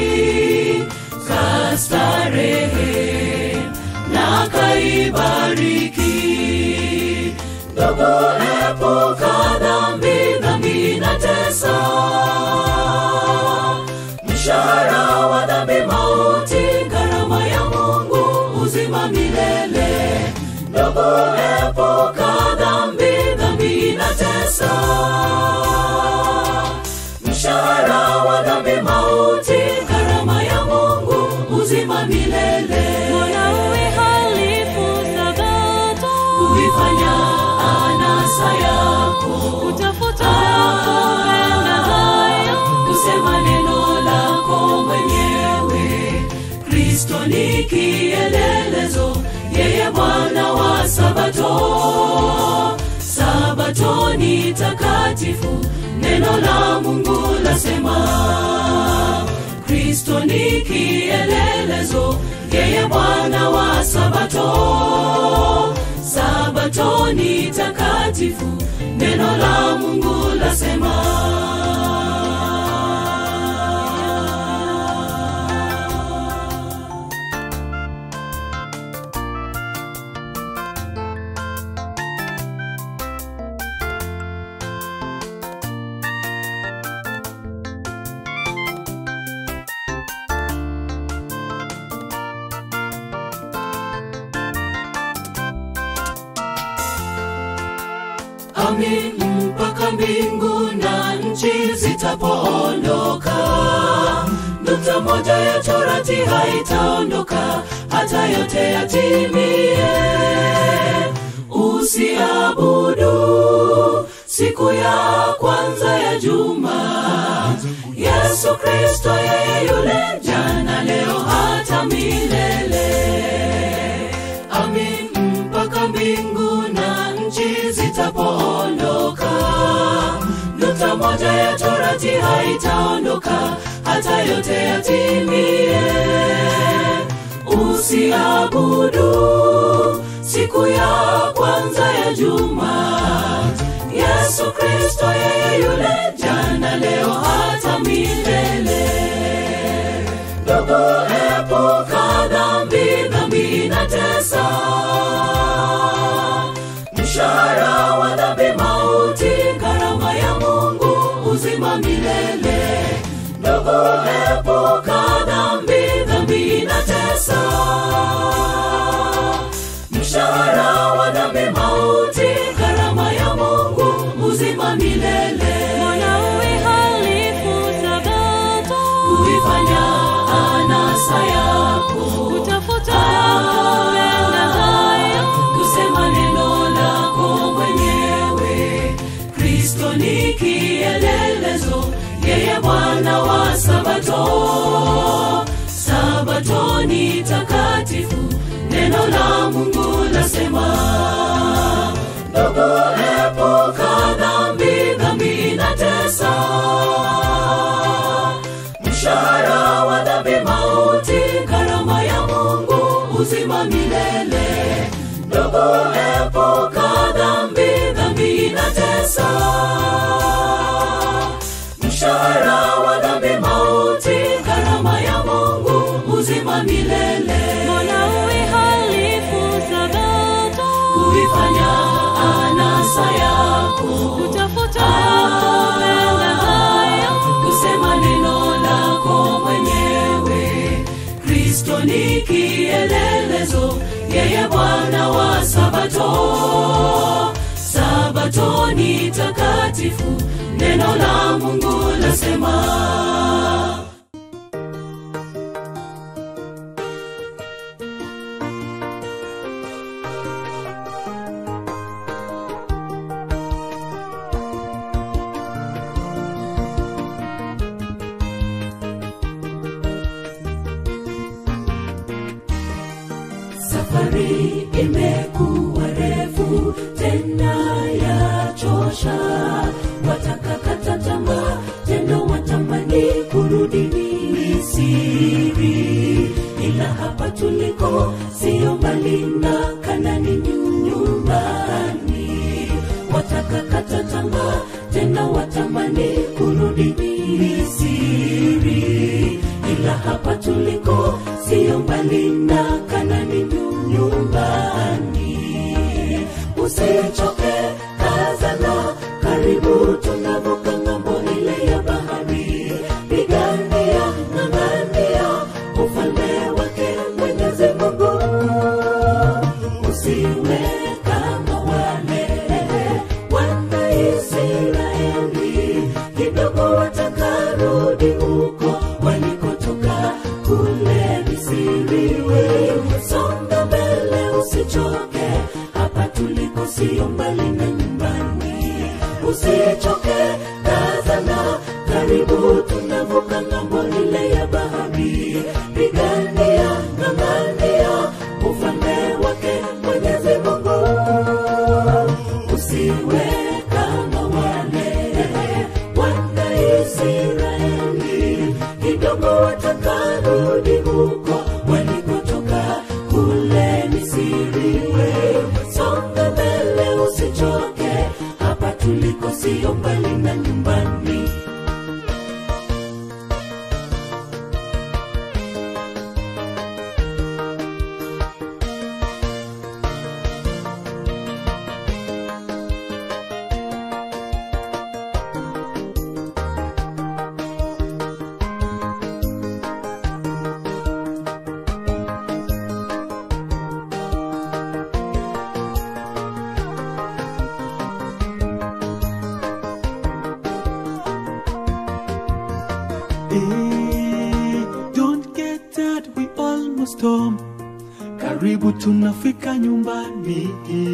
kastarehe na kaibariki ndugu epuka dhambi dhambi inatesa mshahara wa dhambi mauti gharama ya mungu uzima milele ndugu epuka dhambi dhambi inatesa mshahara wa dhambi mauti gharama ya mungu uzima milele Mwanaume halifu sabato, kuifanya anasa yako utafuta kupenda hayo. kusema neno lako mwenyewe kristo ni kielelezo yeye bwana wa sabato sabato ni takatifu neno la mungu lasema kristo ni kielelezo yeye bwana wa sabato sabato ni takatifu neno la mungu lasema amin mpaka mbingu na nchi zitapoondoka nukta moja ya torati haitaondoka hata yote yatimie usiabudu siku ya kwanza ya juma yesu kristo yeye yule jana leo hata milele amin mpaka mbingu na nchi zitapoondoka nukta moja ya torati haitaondoka hata yote yatimie usiabudu siku ya kwanza ya juma yesu kristo yeye yule jana leo hata milele ndugu epuka dhambi dhambi inatesa mshahara wa dhambi mauti gharama ya mungu uzima milele ndugu epuka dhambi dhambi inatesa mshahara wa dhambi mauti gharama ya mungu uzima milele Mwanaume halifu sabato, kuifanya anasa yako utafuta kupenda hayo. kusema neno lako mwenyewe kristo ni kielelezo yeye bwana wa sabato sabato ni takatifu neno la mungu lasema ndugu epuka dhambi dhambi inatesa mshahara wa dhambi mauti gharama ya mungu uzima milele ndugu epuka dhambi dhambi inatesa mshahara wa dhambi mauti gharama ya mungu uzima milele Mwanaume halifu sabato, kuifanya anasa yako utafuta kupenda hayo. kusema neno lako mwenyewe kristo ni kielelezo yeye bwana wa sabato sabato ni takatifu neno la mungu lasema safari imekuwa refu tena ya chosha watakakata tamaa tena watamani kurudi Misri, ila hapa tuliko sio mbali na Kanani nyumbani. Watakakata tamaa tena watamani kurudi Misri, ila hapa tuliko sio mbali na Kanani nyumbani. Usichoke, kazana, karibu tunavuka ng'ambo ile ya bahari. Pigania, ng'ang'ania ufalme wake Mwenyezi Mungu. Usiwe kama wale wana Israeli, kidogo watakarudi huko walikotoka kule Misri. Wewe songa mbele, usichoke, hapa tuliko sio mbali na nyumbani. Usichoke, kazana, karibu tunavuka ng'ambo ile ya bahari. Pigania, ng'ang'ania ufalme wake Mwenyezi Mungu usiwe kama wale wana Israeli, kidogo watakarudi huko walikotoka kule Misri. Wewe songa mbele, usichoke, hapa tuliko sio mbali na nyumbani. Eh, don't get that we almost home karibu tunafika nyumbani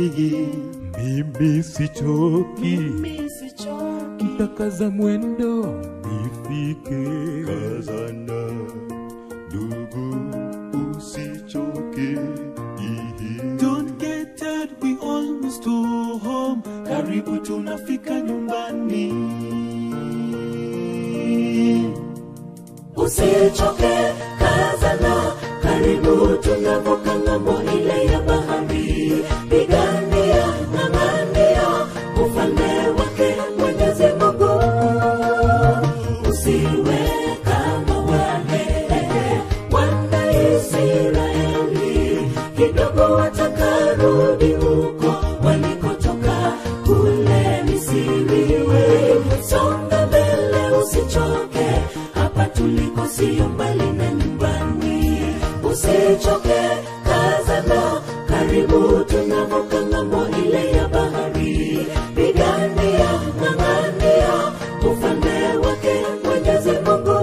mimi sichoki mtakaza mwendo nifike kazana ndugu usichoke don't get that we almost home karibu tunafika nyumbani Usichoke, kazana, karibu tunavuka ng'ambo ile ya bahari. Pigania, ng'ang'ania ufalme wake Mwenyezi Mungu. Usiwe kama wale wana Israeli, kidogo watakarudi huko walikotoka kule Misri. Wewe songa mbele, usichoke, hapa tuliko sio mbali na nyumbani. Usichoke, kazana, karibu tunavuka ng'ambo ile ya bahari. Pigania, ng'ang'ania ufalme wake Mwenyezi Mungu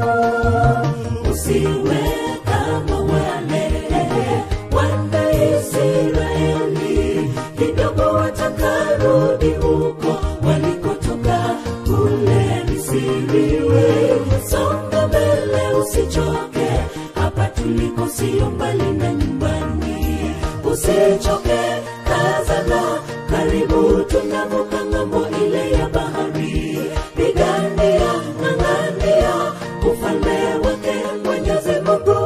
usiwe kama wale wana Israeli, kidogo watakarudi huko walikotoka kule Misri. Wewe songa mbele, usichoke, hapa tuliko sio mbali na nyumbani. Usichoke, kazana, karibu tunavuka ng'ambo ile ya bahari. Pigania, ng'ang'ania ufalme wake Mwenyezi Mungu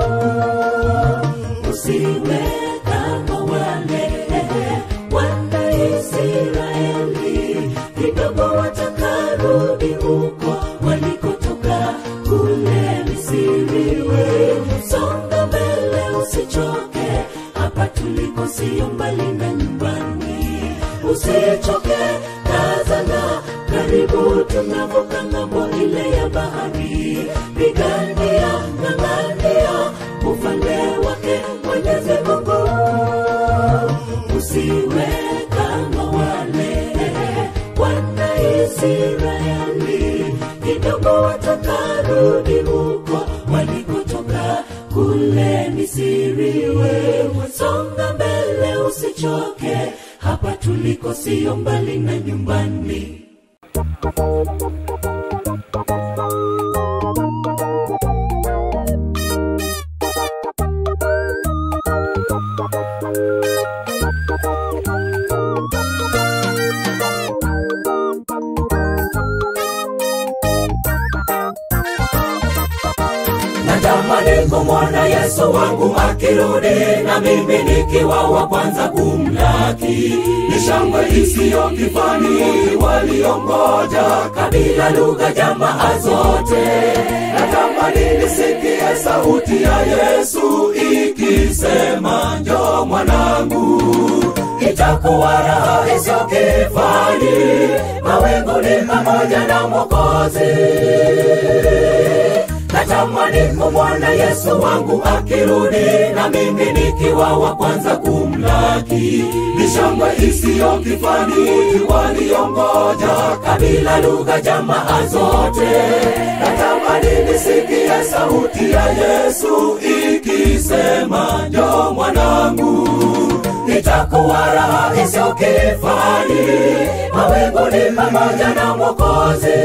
usiwe kama wale wana Israeli, kidogo watakarudi huko walikotoka kule Misri. Wewe songa mbele, usichoke, hapa tuliko sio mbali na nyumbani. Usichoke, kazana, karibu tunavuka ng'ambo ile ya bahari. Pigania, ng'ang'ania ufalme wake Mwenyezi Mungu usiwe kama wale wana Israeli, kidogo watakarudi huko walikotoka kule Misri. Wewe songa mbele, usichoke, hapa tuliko sio mbali na nyumbani. kumwona Yesu wangu akirudi, na mimi nikiwa wa kwanza kumlaki. Ni shangwe isiyo kifani, waliongoja kabila, lugha, jamaa zote. Natamani nisikie sauti ya Yesu ikisema, njoo mwanangu itakuwa raha isiyo kifani, mawinguni pamoja na Mwokozi. Natamani kumwona Yesu wangu akirudi, na mimi nikiwa wa kwanza kumlaki. Ni shangwe isiyo kifani, waliongoja kabila, lugha, jamaa zote. Natamani nisikie sauti ya Yesu ikisema, njoo mwanangu itakuwa raha isiyo kifani, mawinguni pamoja na Mwokozi.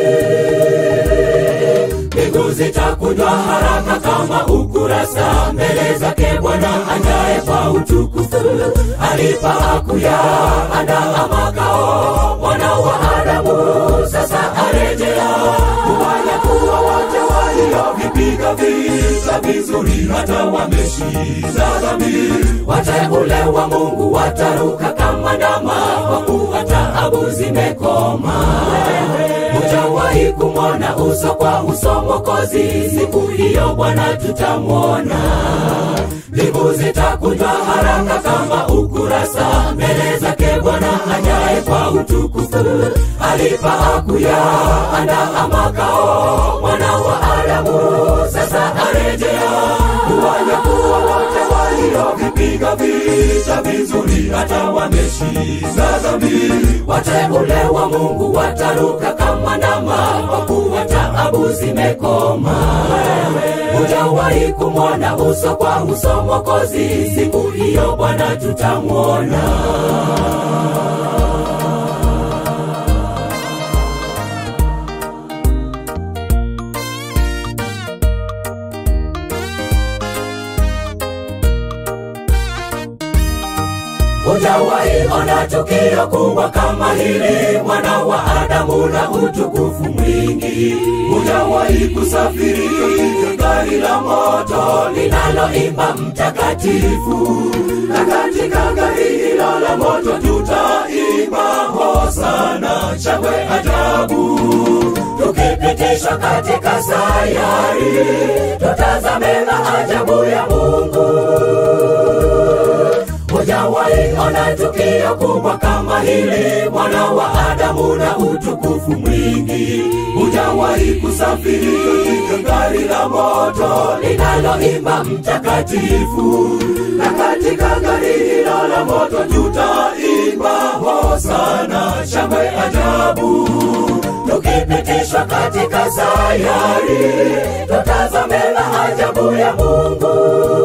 Mbingu zitakunjwa haraka kama ukurasa mbele zake Bwana anjaye kwa utukufu. Alipa akuya andaa makao, mwana wa Adamu sasa arejea kufanya kuwa wote waliovipiga vita vizuri, hata wameshinda dhambi. Wateule wa Mungu wataruka kama ndama, kwa kuwa taabu zimekoma. Hujawahi kumwona uso kwa uso Mwokozi, siku hiyo Bwana tutamwona. Mbingu zitakunjwa haraka kama ukurasa mbele zake Bwana ajaye kwa utukufu. Alipa akuya andaa makao, mwana wa Adamu sasa arejea kuwanyakuwa wote waliovipiga vita vizuri, hata wameshinda dhambi. Wateule wa Mungu wataruka kama ndama, kwa kuwa taabu zimekoma. Hujawahi kumwona uso kwa uso Mwokozi, siku hiyo Bwana tutamwona. Hujawahi ona tukio kubwa kama hili, mwana wa Adamu na utukufu mwingi. Hujawahi kusafiri katika gari la moto linaloimba mtakatifu, na katika gari hilo la moto tutaimba hosana, shangwe ajabu tukipitishwa katika sayari, tutazame maajabu ya Mungu. Hujawahi ona tukio kubwa kama hili, mwana wa Adamu na utukufu mwingi. Hujawahi kusafiri katika gari la moto linaloimba mtakatifu, na katika gari hilo la moto tutaimba hosana, shangwe ajabu tukipitishwa katika sayari, tutazame maajabu ya Mungu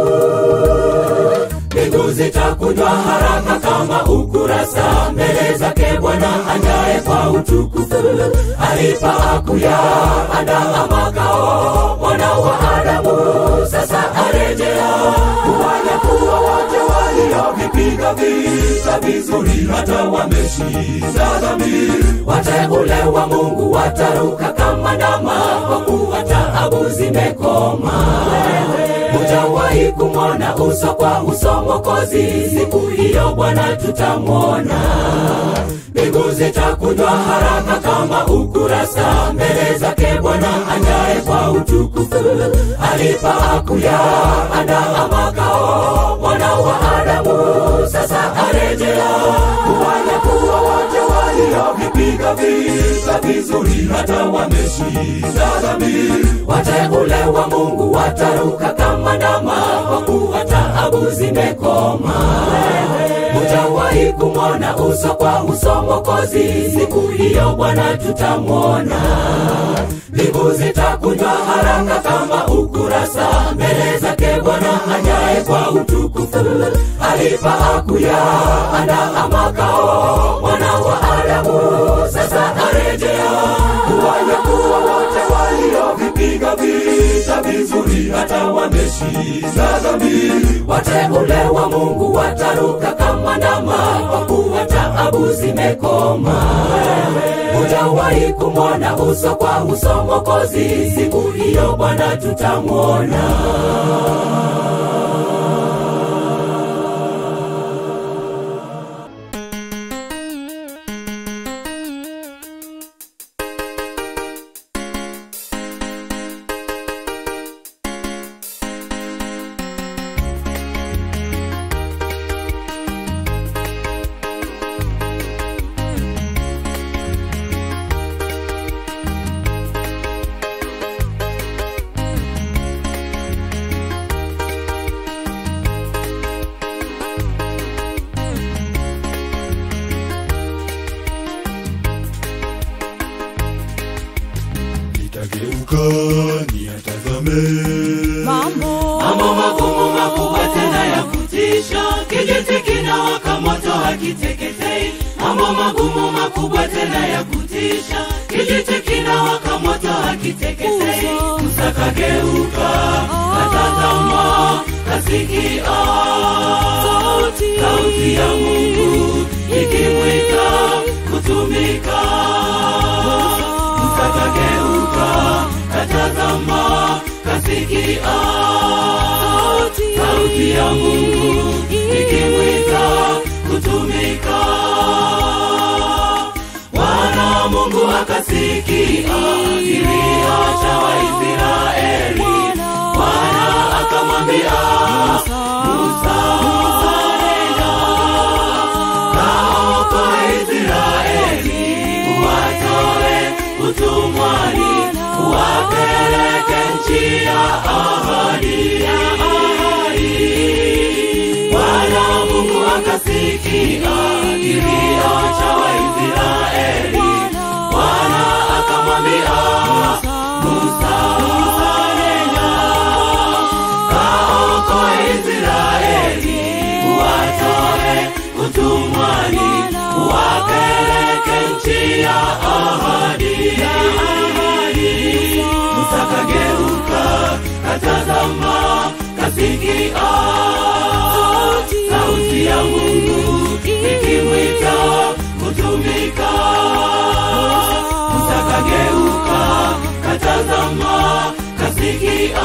mbingu zitakunjwa haraka kama ukurasa mbele zake Bwana anjaye kwa utukufu. Alipa akuya andaa makao, mwana wa Adamu sasa arejea kuwanyakuwa wote waliovipiga vita vizuri, hata wameshinda dhambi. Wateule wa Mungu wataruka kama ndama, kwa kuwa taabu zimekoma hujawahi kumwona uso kwa uso Mwokozi, siku hiyo Bwana tutamwona. Mbingu zitakunjwa haraka kama ukurasa mbele zake Bwana anjaye kwa utukufu. Alipa akuya andaa makao, mwana wa Adamu sasa arejea kuwanyakuwa wote waliovipiga vita vizuri, hata wameshinda dhambi. Wateule wa Mungu wataruka kama ndama, kwa kuwa taabu zimekoma. Hujawahi kumwona uso kwa uso Mwokozi, siku hiyo Bwana tutamwona. Mbingu zitakunjwa haraka kama ukurasa mbele zake Bwana ajaye kwa utukufu. Alipa akuya andaa makao, mwana wa Adamu sasa arejea kuwanyakuwa wote waliovipiga vita vizuri, hata wameshinda dhambi. Wateule wa Mungu wataruka kama ndama, kwa kuwa taabu zimekoma. hatujawahi kumwona uso kwa uso Mwokozi, siku hiyo Bwana tutamwona. nitageuka niyatazame mambo mambo magumu makubwa tena ya kutisha, kijiti kinawaka moto hakiteketei. Mambo magumu makubwa tena ya kutisha, kijiti kinawaka moto hakiteketei. Musa. Musa kageuka, katazama, kasikia Sauti. sauti ya Mungu ikimwita kutumika. Musa kageuka, katazama, kasikia sauti ya Mungu ikimwita kutumika. Bwana Mungu akasikia kilio cha Waisraeli. Bwana akamwambia Musa, nenda kaokoe Israeli, uwatoe utumwani, uwapeleke nchi ya ahadi. Bwana Mungu akasikia kilio cha Waisraeli. Bwana akamwambia Musa, nenda kaokoe Israeli, uwatoe utumwani, uwapeleke nchi ya ahadi. Musa kageuka, katazama, kasikia sauti ya Mungu ikimwita kutumika. Musa kageuka, katazama, kasikia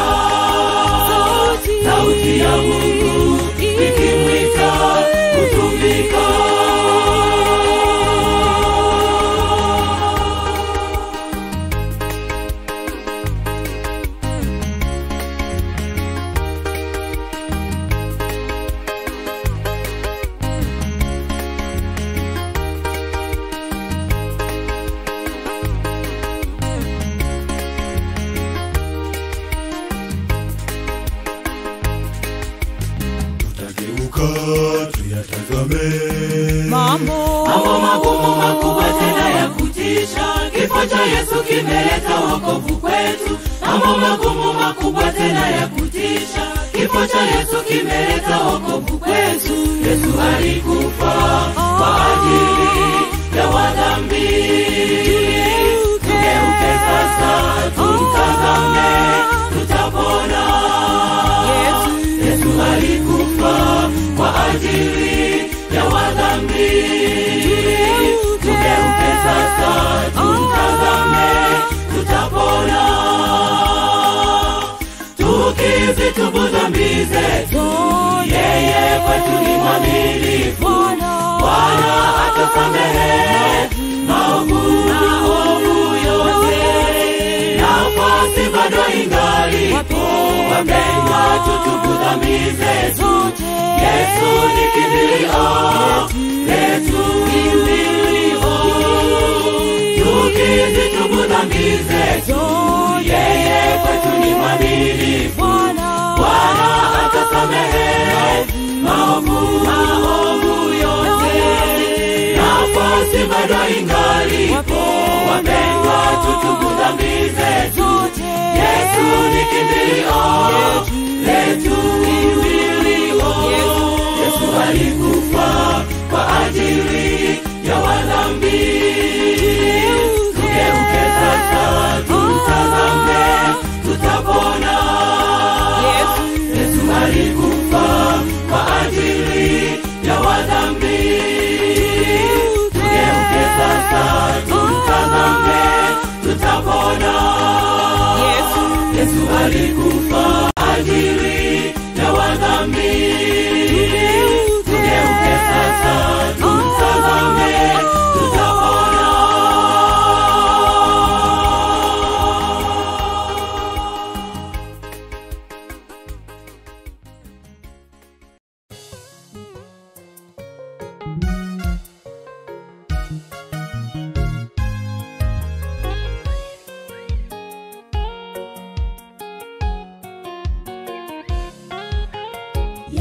sauti ya Mungu ikimwita kutumika. tutageuka tuyatazame mambo mambo magumu makubwa tena ya kutisha. Kifo cha Yesu kimeleta wokovu kwetu. Mambo magumu makubwa tena ya kutisha. Kifo cha Yesu kimeleta wokovu kwetu. Yesu alikufa kwa ajili ya wadhambi. Tugeuke sasa, tumtazame, tutapona. Yesu alikufa kwa ajili ya wadhambi. Tugeuke sasa, tumtazame, tutapona. Tukizitubu dhambi zetu, yeye kwetu ni mwaminifu. Bwana atasamehe maovu maovu yote, nafasi bado ingalipo. Wapendwa, tutubu dhambi zetu. Yesu ni kimbilio letu, kimbilio. Tukizitubu dhambi zetu, yeye kwetu ni mwaminifu. Bwana atasamehe maovu maovu yote, nafasi bado ingalipo. Wapendwa, tutubu dhambi zetu. Yesu ni kimbilio letu, kimbilio. Yesu alikufa kwa ajili ya wadhambi. Tugeuke sasa, tumtazame, tutapona. Yesu alikufa kwa ajili ya wadhambi. Tugeuke sasa, tumtazame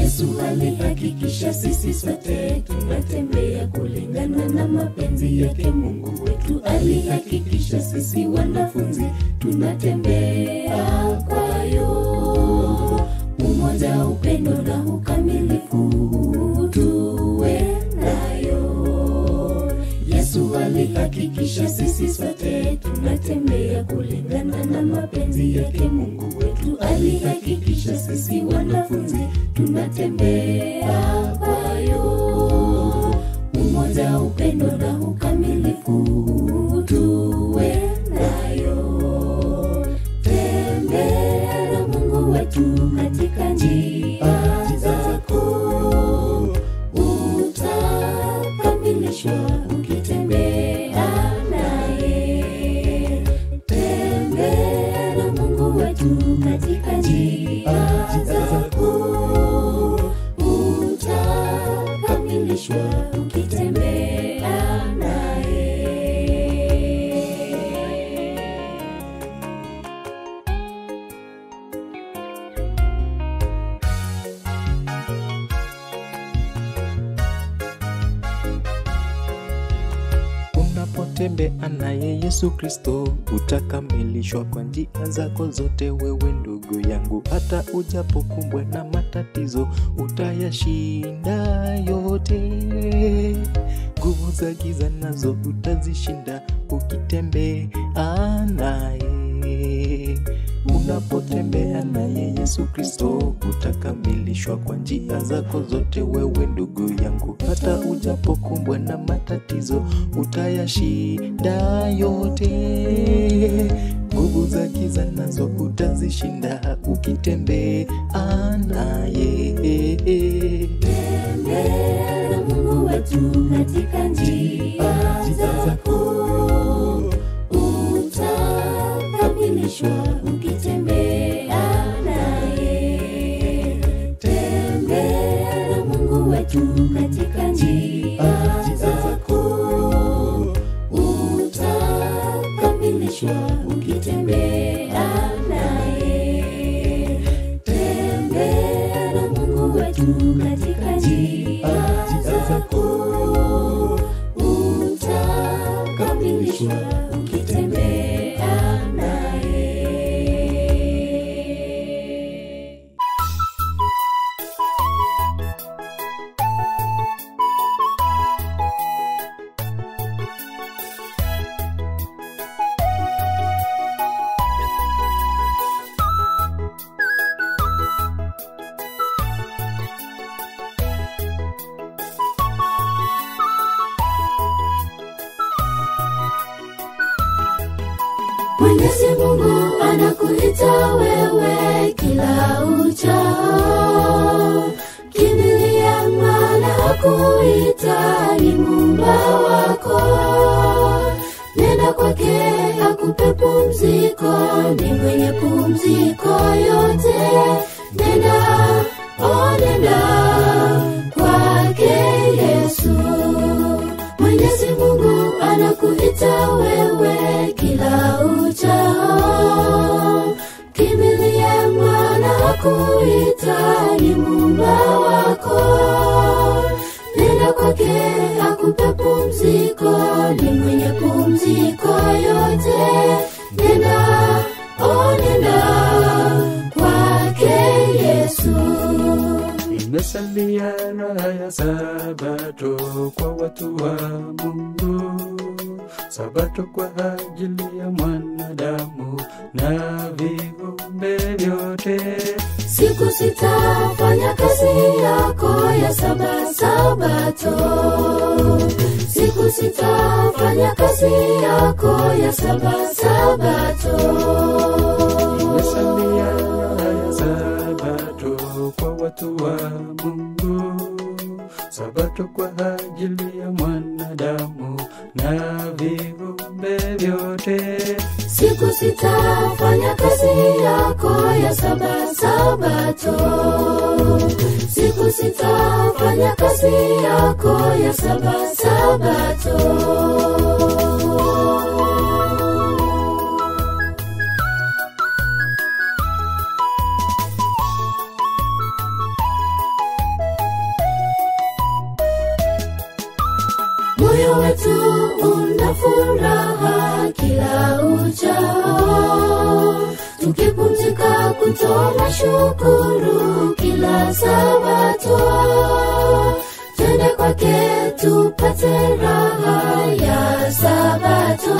Yesu alihakikisha sisi sote tunatembea kulingana na mapenzi yake. Mungu wetu alihakikisha sisi wanafunzi tunatembea kwayo, umoja, upendo na ukamilifu tuwe nayo. Yesu alihakikisha sisi sote tunatembea kulingana na mapenzi yake. Mungu wetu alihakikisha sisi wanafunzi tunatembea kwayo, umoja, upendo na ukamilifu tuwe nayo. Tembea na Mungu wetu katika njia zako, utakamilishwa ukitembea naye. Tembea na Mungu wetu katika njia zako, utakamilishwa ukitembea naye. unapotembea naye yesu kristo utakamilishwa kwa njia zako zote wewe ndugu yangu hata ujapokumbwa na matatizo utayashinda yote nguvu za giza nazo utazishinda ukitembea naye unapotembea naye yesu kristo utakamilishwa kwa njia zako zote wewe ndugu yangu hata ujapokumbwa na matatizo utayashinda yote nguvu za giza nazo utazishinda ukitembea naye Tembea na Mungu wetu katika njia zako, utakamilishwa ukitembea naye. Tembea na Mungu wetu katika njia zako, utakamilishwa ukitembea naye. Tembea na Mungu wetu katika njia zako, utakamilishwa ukitembea naye. Mwenyezi Mungu anakuita wewe kila uchao, kimbilia maana hakuita ni muumba wako. Nenda kwake akupe pumziko, ni mwenye pumziko yote. Nenda, oh nenda kwake Yesu. Mwenyezi Mungu anakuita wewe kila uchao, kimbilia maana hakuita ni muumba wako. Nenda kwake akupe pumziko, ni mwenye pumziko yote. Nenda, oh nenda kwake Yesu. Imesalia raha ya Sabato kwa watu wa Mungu, Sabato kwa ajili ya mwanadamu na viumbe vyote. Siku sita fanya kazi yako ya saba sabato. Siku sita fanya kazi yako ya saba sabato. Imesalia raha ya Sabato kwa watu wa Mungu, Sabato kwa ajili ya mwanadamu na viumbe vyote. Siku sita fanya kazi yako ya saba sabato. Siku sita fanya kazi yako ya saba sabato. furaha kila uchao tukipumzika kutoa shukuru kila sabato twende kwake tupate raha ya sabato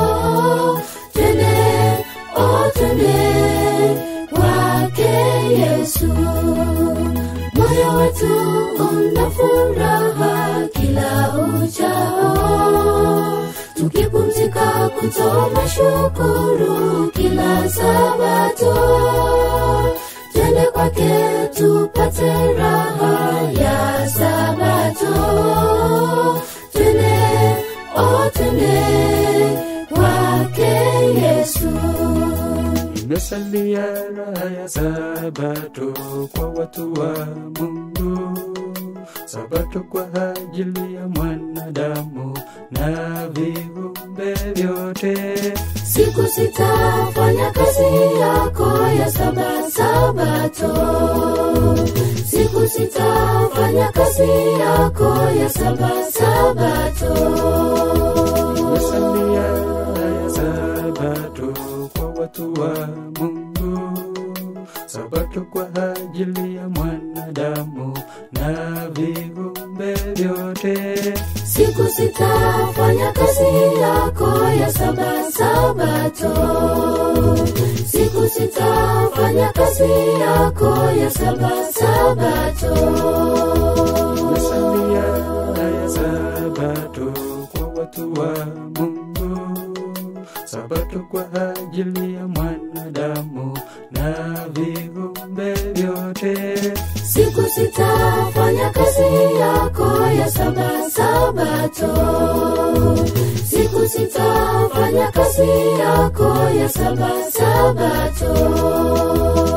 twende o twende kwake yesu moyo wetu una furaha kila uchao tukipumzika kutoa shukuru kila sabato twende kwake tupate raha ya sabato twende o twende kwake yesu imesalia raha ya sabato kwa watu wa mungu sabato kwa ajili ya mwanadamu na viumbe vyote siku sitafanya kazi yako ya saba sabato siku sitafanya kazi yako ya saba sabato imesalia raha ya sabato kwa watu wa mungu sabato kwa ajili ya mwanadamu na viumbe vyote siku sitafanya kazi yako ya saba sabato siku sitafanya kazi yako ya saba sabato Imesalia ya sabato kwa watu wa Mungu, sabato kwa ajili ya mwanadamu na viumbe vyote. siku sitafanya kazi yako ya saba sabato siku sitafanya kazi yako ya saba sabato